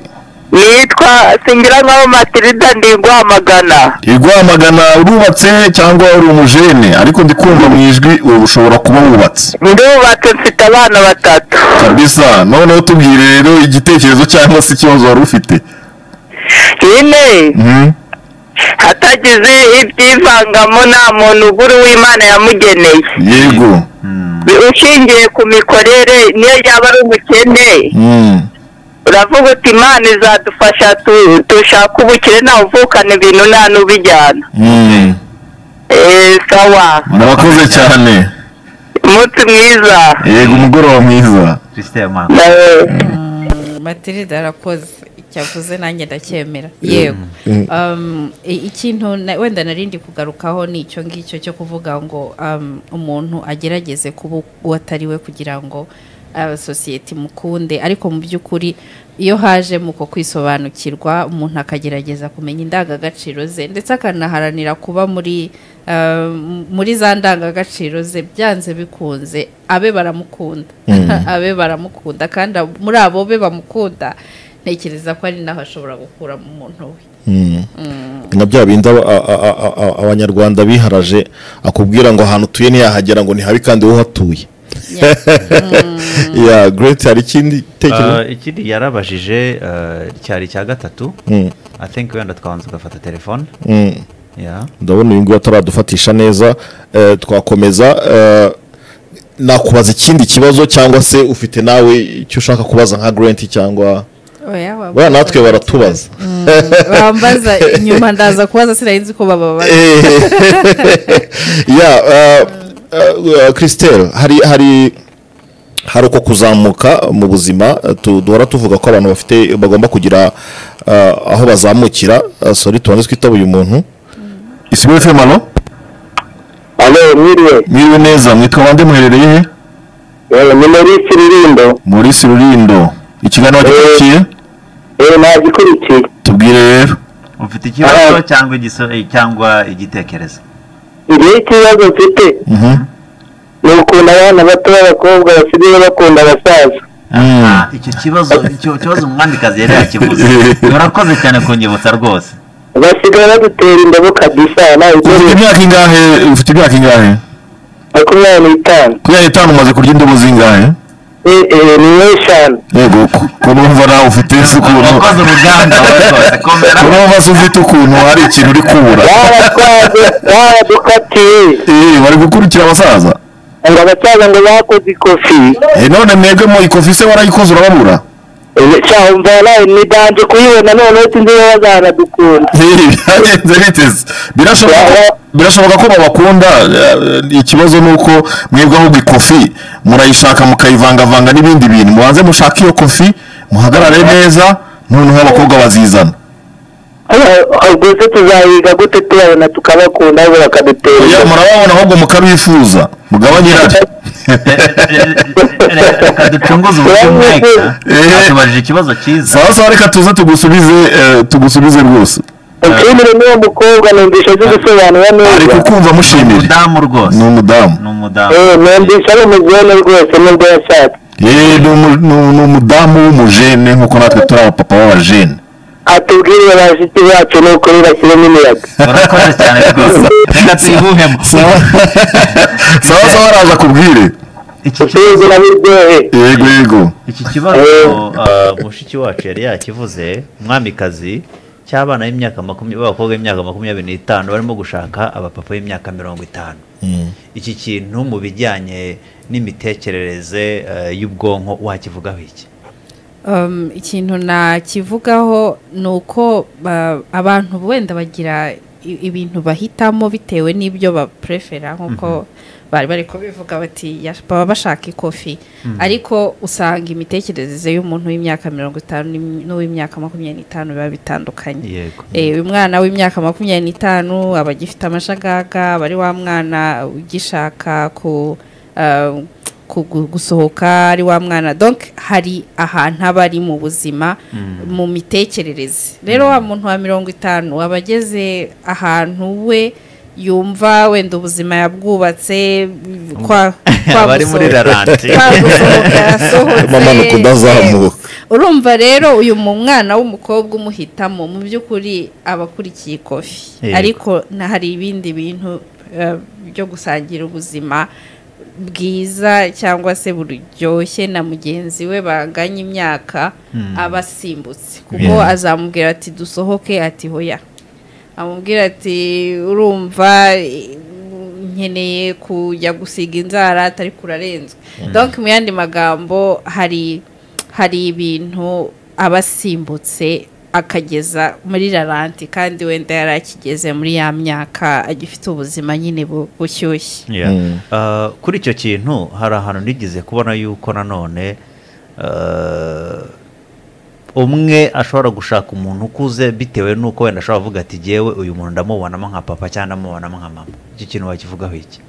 nitwa singira nkaho matirida ndiguhamagana i rwamagana urubatse he cyangwa uri umujene ariko ndi kumva mu ijwi ubu ushobora kuba wubatse ndubatse mfite abana batatu kabisa noneho tubwire rero igitekerezo cyangwa se ikibazo wari ufite nyine Mhm. hatagize ibyivangamo nta muntu ugura uw'imana yamugeneye yego ushingiye ku mikorere niyo yaba ari umukene Mm. uravuga uti imana izadufasha tu- dushake ubukire ntawe uvukana ibintu nta n'ubijyana Mm. eee sawa murakoze cyane umunsi mwiza yego umugoroba mwiza christelle mama Eh, matirida arakoze icyavuze nanjye ndacyemera yego Um, i- ikintu na- wenda narindi kugarukaho ni icyo ngicyo cyo kuvuga ngo um, umuntu agerageze kuba uwo atari we kugira ngo uh, sosiyete imukunde ariko mu by'ukuri iyo haje mu ko kwisobanukirwa umuntu akagerageza kumenya indangagaciro ze ndetse akanaharanira kuba muri uh, muri za ndangagaciro ze byanze bikunze abe baramukunda abe baramukunda kandi ab- muri abo be bamukunda ntekereza ko ari naho ashobora gukuramo umuntu we na bya bindi aba- a- a- a- a- a- abanyarwanda biharaje akubwira ngo ahantu utuye ntiyahagera ngo ntihabi kandi wowe uhatuye ya great hari ikindi Ah, gitekerezo ikindi yarabajije ah, cyari icya gatatu Mm. i think wenda twabanza tugafata telefone Mm. yeah. ndabona uyu nguyu ataradufatisha neza eh, twakomeza eh, nakubaza ikindi kibazo cyangwa se ufite nawe icyo ushaka kubaza nka grant cyangwa oya buriya natwe baratubaza bambaza inyuma ndaza kubaza sinari ko baba bari ya christelle hari hari hari uko kuzamuka mu buzima eh, tu- duhora tuvuga ko abantu bafite bagomba kugira eh, aho bazamukira Eh, sorry tubanze twitabuye umuntu isigaye femano alo mwiriwe mwiriwe neza mwitwa bande muherereye he Eh, ni muri kiririmbo muri sirurindo ikiganiro gikurikiye eee nagikurikiye tubwire rero ufite ikibazo cyangwa igiso- eh, cyangwa igitekerezo ngewe ikibazo mfite Mhm. ni ukuntu abana bato b'abakobwa basigaye bakunda abasaza Mm. Ah, icyo kibazo icyo kibazo umwamikazi yari yakivuze urakoze cyane kunyibutsa rwose basigaye badutera indabo kabisa nta ufite bibazo imyaka ingahe ufite imyaka ingahe makumyabiri n'itanu kubera itanu umaze kurya indobo zingahe eee ni nk'eshanu yego ku- ku numva nawe ufite se ukuntu urakoze uruganda urakoze komera ku numva se ufite ukuntu hari ikintu uri kubura baratwaze baradukatiye Eh, bari gukurikira abasaza ngo abasaza ngo bakoze ikofi Eh, none mwebwe mu ikofi se warayikoze urababura Eh, sha umva nawe niganje kuyibona noneho sinzi niba bazanadukunda Eh, byagenze biteze birashoboka ko- birashoboka ko babakunda eh, ikibazo ni uko mwebwe ahubwo ikofi murayishaka mukayivangavanga n'ibindi bintu mubanze mushake iyo kofi muhagarare neza noneho abakobwa bazizana Eh, ubwo se tuzayiga gute tubabona tukabakunda ahubwo bakadutera oya indabo? murababona ahubwo mukabifuza mugabanye irari reka ducunguze uburyo mweka atubajije ikibazo cyiza sawa sawa reka tuze tugusubize eh, tugusubize rwose nshimire n'uwo mukobwa numvisha azi gusobanura ari neza kukumva mushimire umudamu rwose ni umudamu ni umudamu Eh, numvisha ari umujene rwose n'ubwo yashatse Eh, ni umu- ni umu- ni umudamu w'umujene nk'uko natwe turi abapapa b'abajene atubwirire bashiki bacu ni ukuri bashyiremo imiyaga urakoze cyane rwose reka tuyihuhemo sawa sawa sawa araza akubwire iki kibazo usubize na biryohe yego yego iki kibazo uh, mushiki wacu yari yakivuze umwamikazi cy'abana b'imyaka makumyabiri b'abakobwa b'imyaka makumyabiri n'itanu barimo gushaka abapapa b'imyaka mirongo itanu iki kintu mu bijyanye n'imitekerereze eh, y'ubwonko wakivugaho iki Um, ikintu nakivugaho ni uko ba- abantu wenda bagira i- ibintu bahitamo bitewe n'ibyo baprefera nk'uko bari bari kubivuga bati "Ya- baba bashaka ikofi ariko usanga imitekerereze y'umuntu w'imyaka mirongo itanu n'im- n'uw'imyaka makumyabiri n'itanu biba bitandukanye yego Eh, uyu mwana w'imyaka makumyabiri n'itanu aba agifite amashagaga aba ari wa mwana ugishaka ku eh, ku- gu- gusohoka ari wa mwana donc hari ahantu aba ari mu buzima mu mitekerereze rero wa muntu wa mirongo itanu aba ageze ahantu we yumva wenda ubuzima yabwubatse kwa kwa Aba ari muri gusohoka- ralenti. kwa gusohoka yasohotse, Amanuka udazamuka. eh, urumva rero uyu mu mwana w'umukobwa umuhitamo mu by'ukuri aba akurikiye ikofi Yego. ariko na hari ibindi bintu eh, byo gusangira ubuzima bwiza cyangwa se buryoshye na mugenzi we banganya imyaka aba asimbutse kuko azamubwira ati dusohoke ati hoya amubwira ati urumva eh, nkeneye kujya gusiga inzara atari kurarenzwe donc mu yandi magambo hari hari ibintu aba asimbutse akageza muri raranti kandi wenda yari akigeze muri ya myaka agifite ubuzima nyine bu- bushyushye Yeah. Uh, kuri icyo kintu hari ahantu nigeze kubona yuko nanone uh, umwe ashobora gushaka umuntu ukuze bitewe n'uko wenda ashobora kuvuga ati jyewe uyu muntu ndamubonamo nka papa cyangwa ndamubonamo nka mama iki kintu wakivugaho iki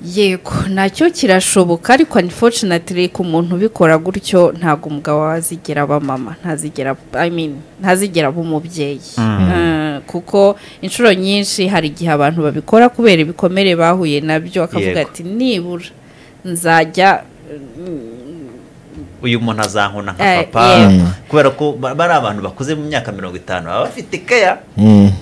yego nacyo kirashoboka ariko unfortunately ku muntu ubikora gutyo ntabwo umugabo we azigera aba mama ntazigera I mean, ntazigera aba umubyeyi Eh, kuko inshuro nyinshi hari igihe abantu babikora kubera ibikomere bahuye nabyo akavuga Yego. ati nibura nzajya uyu muntu azankuna nka Eh, papa yego. kubera ko ba- bari abantu bakuze mu myaka mirongo itanu baba bafite keya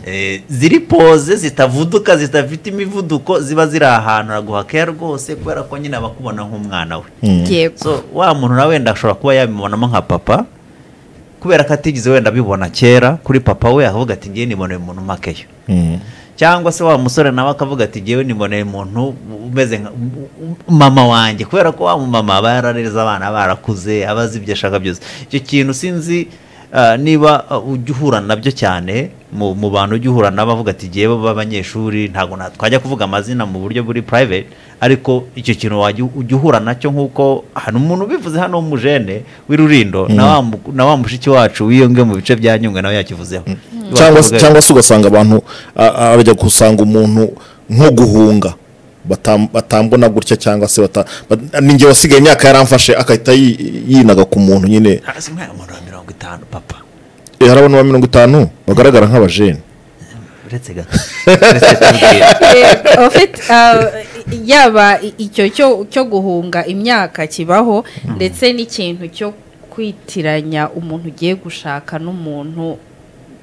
eh, ziri poze zitavuduka zitafite imivuduko ziba ziri ahantu araguha keya rwose kubera ko nyine abakubona nk'umwana we yego so wa muntu na wenda ashobora kuba yabibonamo nka papa kubera ko atigeze wenda abibona kera kuri papa we akavuga ati ngewe niboneye umuntu umakeyo cyangwa se wa musore nawe akavuga ati ngewe niboneye umuntu umeze nka um- um- mama wanjye kubera ko wa mumama aba yarareze abana barakuze aba azi ibyo ashaka byose icyo kintu sinzi ah, niba ah, ujya uhura nabyo cyane mu mu bantu ujya uhura nabo avuga ati ngewe b'abanyeshuri ntabwo na- twajya kuvuga amazina mu buryo buri private ariko icyo kintu wajya ujya uhura nacyo nk'uko hano umuntu ubivuze hano w'umujene w'irurindo na wa mu- na wa mushiki wacu wiyonge mu bice bya nyungwe nawe yakivuzeho cyangwa se Bavuga- cyangwa se ugasanga abantu a- a- bajya gusanga umuntu nko guhunga batam- batambona gutya cyangwa se bata- bat- ninjye wasigaye imyaka yaramfashe agahita yi- yinaga ku muntu nyine Ah, si umwana umuntu wa mirongo itanu papa Eh, hari abantu ba mirongo itanu bagaragara nk'abajene uretse gato uretse tubwira Eh, en fait, euh, yaba i- icyo cyo cyo guhunga imyaka kibaho ndetse n'ikintu cyo kwitiranya umuntu ugiye gushaka n'umuntu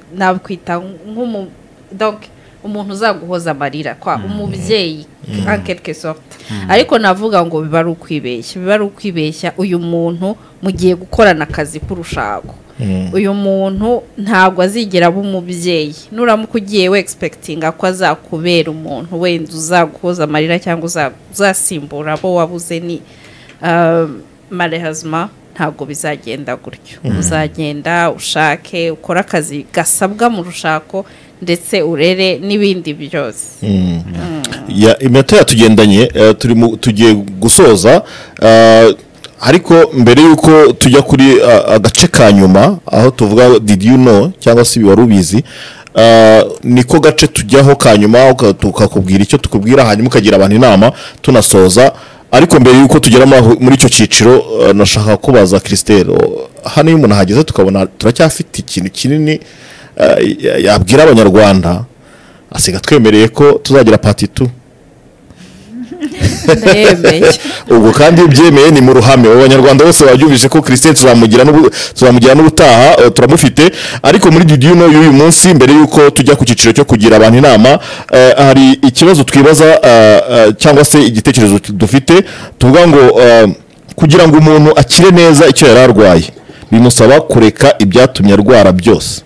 nakwita nk'umu donc umuntu uzaguhoza amarira kwa umubyeyi en quelque sorte ariko navuga ngo biba ari ukwibeshya biba ari ukwibeshya uyu muntu mugiye gukorana akazi k'urushako uyu muntu ntabwo azigera aba umubyeyi nuramuka ugiye wegisipekitinga ko azakubera umuntu wenda uzaguhoza amarira cyangabo uzasimbura abo wabuze ni marehazima ntabwo bizagenda gutyo uzagenda ushake ukore akazi gasabwa mu rushako ndetse urere n'ibindi byose Ya- iminota yatugendanye eh, turi mu- tugiye gusoza eh, ariko mbere y'uko tujya kuri ah, agace ka nyuma aho tuvuga did you know cyangwa se wari ubizi ah, niko gace tujyaho ka nyuma uka- tukakubwira icyo tukubwira hanyuma ukagira abantu inama tunasoza ariko mbere y'uko tugera muri aho- muri icyo cyiciro eh, nashaka kubaza christelle oh, hano iyo umuntu ahageze tukabona turacyafite ikintu kinini eh, ya- yabwira abanyarwanda asiga twemereye ko tuzagira pati tu ndemeye ubwo kandi iyo byemeye ni mu ruhame ubu abanyarwanda bose babyumvise ko christine tuzamugira n'ubu- tuzamugira n'ubutaha eh, turamufite ariko muri didiyuno y'uyu munsi mbere y'uko tujya ku cyiciro cyo kugira abantu inama eh, hari ikibazo twibaza eh, eh, cyangwa se igitekerezo dufite tuvuga ngo eh, kugira ngo umuntu akire neza icyo yari arwaye bimusaba kureka ibyatumye arwara byose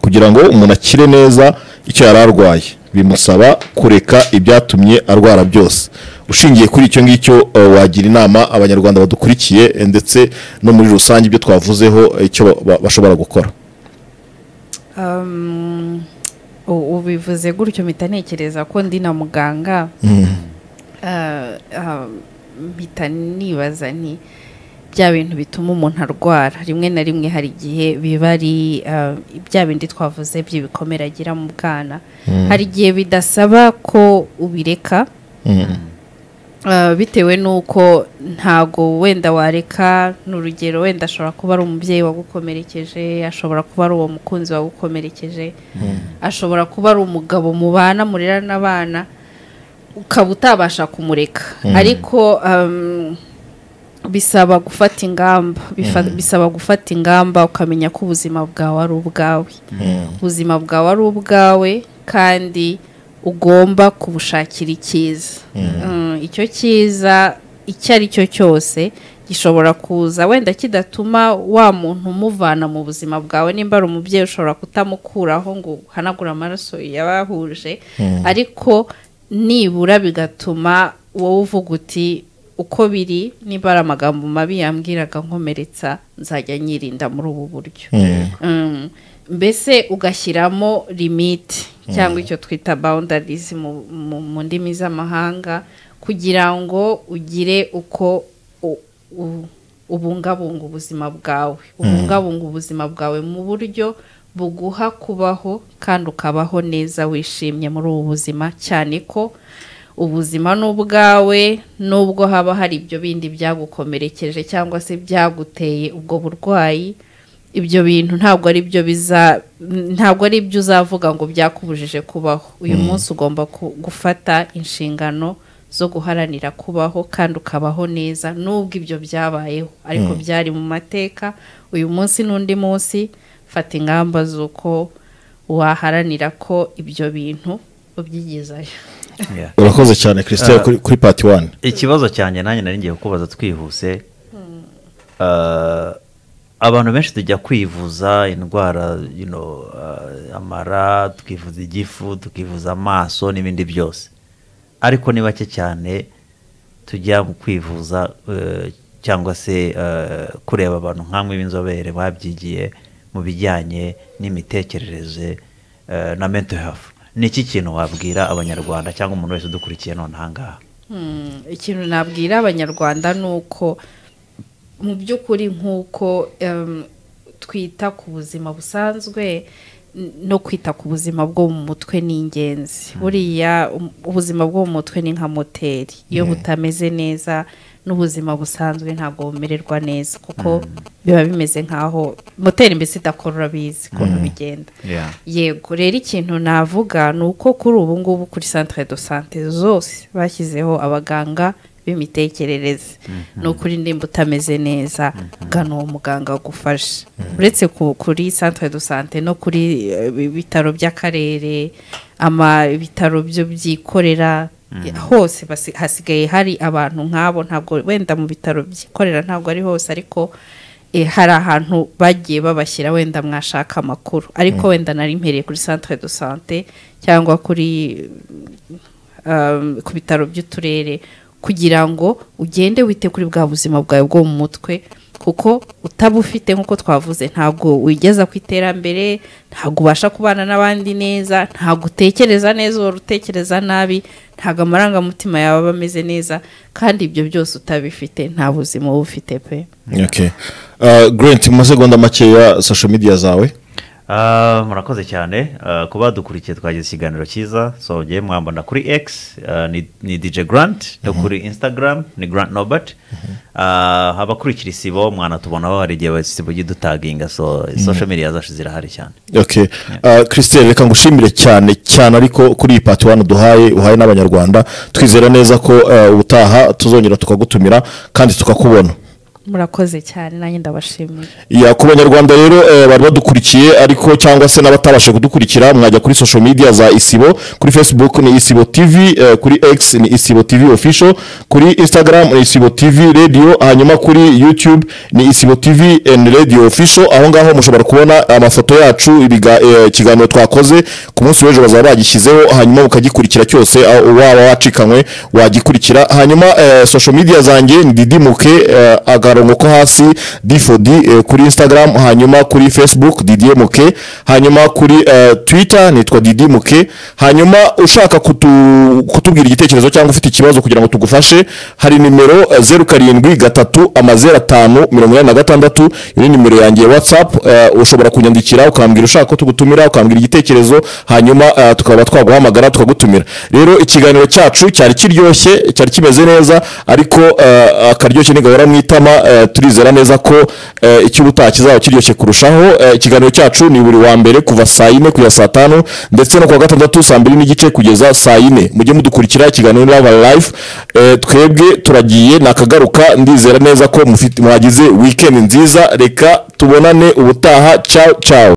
kugira ngo umuntu akire neza icyo yari arwaye bimusaba kureka ibyatumye arwara byose ushingiye kuri icyo ngicyo eh, wagira inama abanyarwanda badukurikiye eh, ndetse no muri rusange ibyo twavuzeho eh, icyo ba- ba- bashobora gukora Um, u- ubivuze gutyo mpita ntekereza ko ndi na muganga Ah, ah, mpita nibaza nti bya bintu bituma umuntu arwara rimwe na rimwe hari igihe biba ari ah, bya bindi twavuze by'ibikomere agira mu bwana hari igihe bidasaba ko ubireka Uh, bitewe n'uko ntago wenda wareka ni urugero wenda ashobora kuba ari umubyeyi wagukomerekeje ashobora kuba ari uwo mukunzi wagukomerekeje ashobora kuba ari umugabo mubana murera n'abana ukaba utabasha kumureka ariko um, bisaba gufata ingamba bifa- bisaba gufata ingamba ukamenya ko ubuzima bwawe ari ubwawe ubuzima bwawe ari ubwawe kandi ugomba kubushakira icyiza Mm, icyo cyiza icyo ari cyo cyose gishobora kuza wenda kidatuma wa muntu umuvana mu buzima bwawe nimba ari umubyeyi ushobora kutamukuraho ngo uhanagure amaraso yabahuje ariko nibura bigatuma wowe uvuga uti uko biri niba ari amagambo mabi yambwiraga nkomeretsa nzajya nyirinda muri ubu buryo Mm, mbese ugashyiramo limite cyangwa icyo twita boundaries mu- mu mu ndimi z'amahanga kugira ngo ugire uko u- u- ubungabunga ubuzima bwawe ubungabunga ubuzima bwawe mu buryo buguha kubaho kandi ukabaho neza wishimye muri ubu buzima cyane ko ubuzima ni ubwawe nubwo haba hari ibyo bindi byagukomerekeje cyangwa se byaguteye ubwo burwayi ibyo bintu ntabwo ari byo biza ntabwo ari ibyo uzavuga ngo byakubujije kubaho uyu munsi ugomba ku- gufata inshingano zo guharanira kubaho kandi ukabaho neza nubwo ibyo byabayeho ariko byari mu mateka uyu munsi n'undi munsi fata ingamba z'uko waharanira ko ibyo bintu ubyigezayo Yeah. urakoze cyane christelle kuri, kuri pati wani ikibazo cyanjye nanjye nari ngiye kukubaza twihuse Ah, abantu benshi tujya kwivuza indwara you know, ah, amara tukivuza igifu tukivuza amaso n'ibindi byose ariko ni bake cyane tujya mu kwivuza eh, cyangwa se eh, kureba abantu nk'amwe b'inzobere babyigiye mu bijyanye n'imitekerereze eh, na mental health ni iki kintu wabwira abanyarwanda cyangwa umuntu wese udukurikiye nonaha ngaha Mm, ikintu nabwira abanyarwanda ni uko mu by'ukuri nk'uko em, twita ku buzima busanzwe n- no kwita ku buzima bwo mu mutwe ni ingenzi buriya um- ubuzima bwo mu mutwe ni nka moteri iyo butameze neza n'ubuzima busanzwe ntabwo bumererwa neza kuko biba bimeze nk'aho moteri mbese idakorora bizi ukuntu bigenda Yeah. yego rero ikintu navuga ni uko kuri ubu ngubu kuri centre de sante zose bashyizeho abaganga b'imitekerereze ni ukuri nimba utameze neza gana uwo muganga agufasha uretse ku- kuri centre de sante no kuri eh, ibi- bitaro by'akarere ama ibitaro byo byikorera hose basi- hasigaye hari abantu nk'abo ntabwo wenda mu bitaro byikorera ntabwo ari hose ariko eh, hari ahantu bagiye babashyira wenda mwashaka amakuru ariko wenda nari mpereye kuri centre de sante cyangwa kuri um, ku bitaro by'uturere kugira ngo ugende wite kuri bwa buzima bwawe bwo mu mutwe kuko utabufite nk'uko twavuze ntabwo wigeza ku iterambere ntabwo ubasha kubana n'abandi neza ntabwo utekereza neza uhora utekereza nabi ntabwo amarangamutima yawe aba ameze neza kandi ibyo byose utabifite nta buzima uba ufite pe okay. uh, grant mu masegonda makeya social media zawe Ah, murakoze cyane Ah, ku badukurikiye twagize ikiganiro cyiza so mugiye mwambona kuri x ah, ni, ni dj grant no kuri instagram ni grant nobert Ah, abakurikira isibo mwanatubonaho hari igihe isibo ijya idutaginga so social media zacu zirahari cyane okay. uh, christelle reka ngushimire cyane cyane ariko kuri iyi pati wani duhaye uhaye n'abanyarwanda twizera neza ko uh, ubutaha tuzongera tukagutumira kandi tukakubona murakoze cyane nanjye ndabashimira ya ku banyarwanda rero eh, bari badukurikiye ariko cyangwa se n'abatabasha kudukurikira mwajya kuri social media za isibo kuri facebook ni isibo tv eh, kuri x ni isibo tv official kuri instagram ni isibo tv radio hanyuma kuri youtube ni isibo tv and radio official aho ngaho mushobora kubona amafoto yacu ibiga- eh, ikiganiro twakoze ku munsi w'ejo bazaba bagishyizeho hanyuma ukagikurikira cyose aho waba wacikanywe wagikurikira hanyuma eh, social media zanjye ni didimuke eh, agarongo ko hasi difodi eh, kuri instagram hanyuma kuri facebook didimuke hanyuma kuri eh, twitter nitwa didimuke hanyuma ushaka kutu- kutubwira igitekerezo cyangwa ufite ikibazo kugira ngo tugufashe hari nimero eh, zeru karindwi gatatu amazero atanu mirongo inani na gatandatu iyo ni nimero yanjye ya whatsapp eh, ushobora kunyandikira ukambwira ushaka ko tugutumira ukambwira igitekerezo hanyuma eh, tukaba twaguhamagara tukagutumira rero ikiganiro cyacu cyari kiryoshye cyari kimeze neza ariko eh, akaryoshye ntigahora mu itama eh, turizera neza ko eh, icy'ubutaha kizaba kiryoshye kurushaho Eh, ikiganiro cyacu ni buri wa mbere kuva saa yine kugeza saa tanu ndetse no kuwa gatandatu saa mbiri n'igice kugeza saa yine mujye mudukurikira ikiganiro n'aba live Eh, twebwe turagiye nakagaruka ndizera neza ko mufite- mwagize weekend nziza reka tubonane ubutaha ciao ciao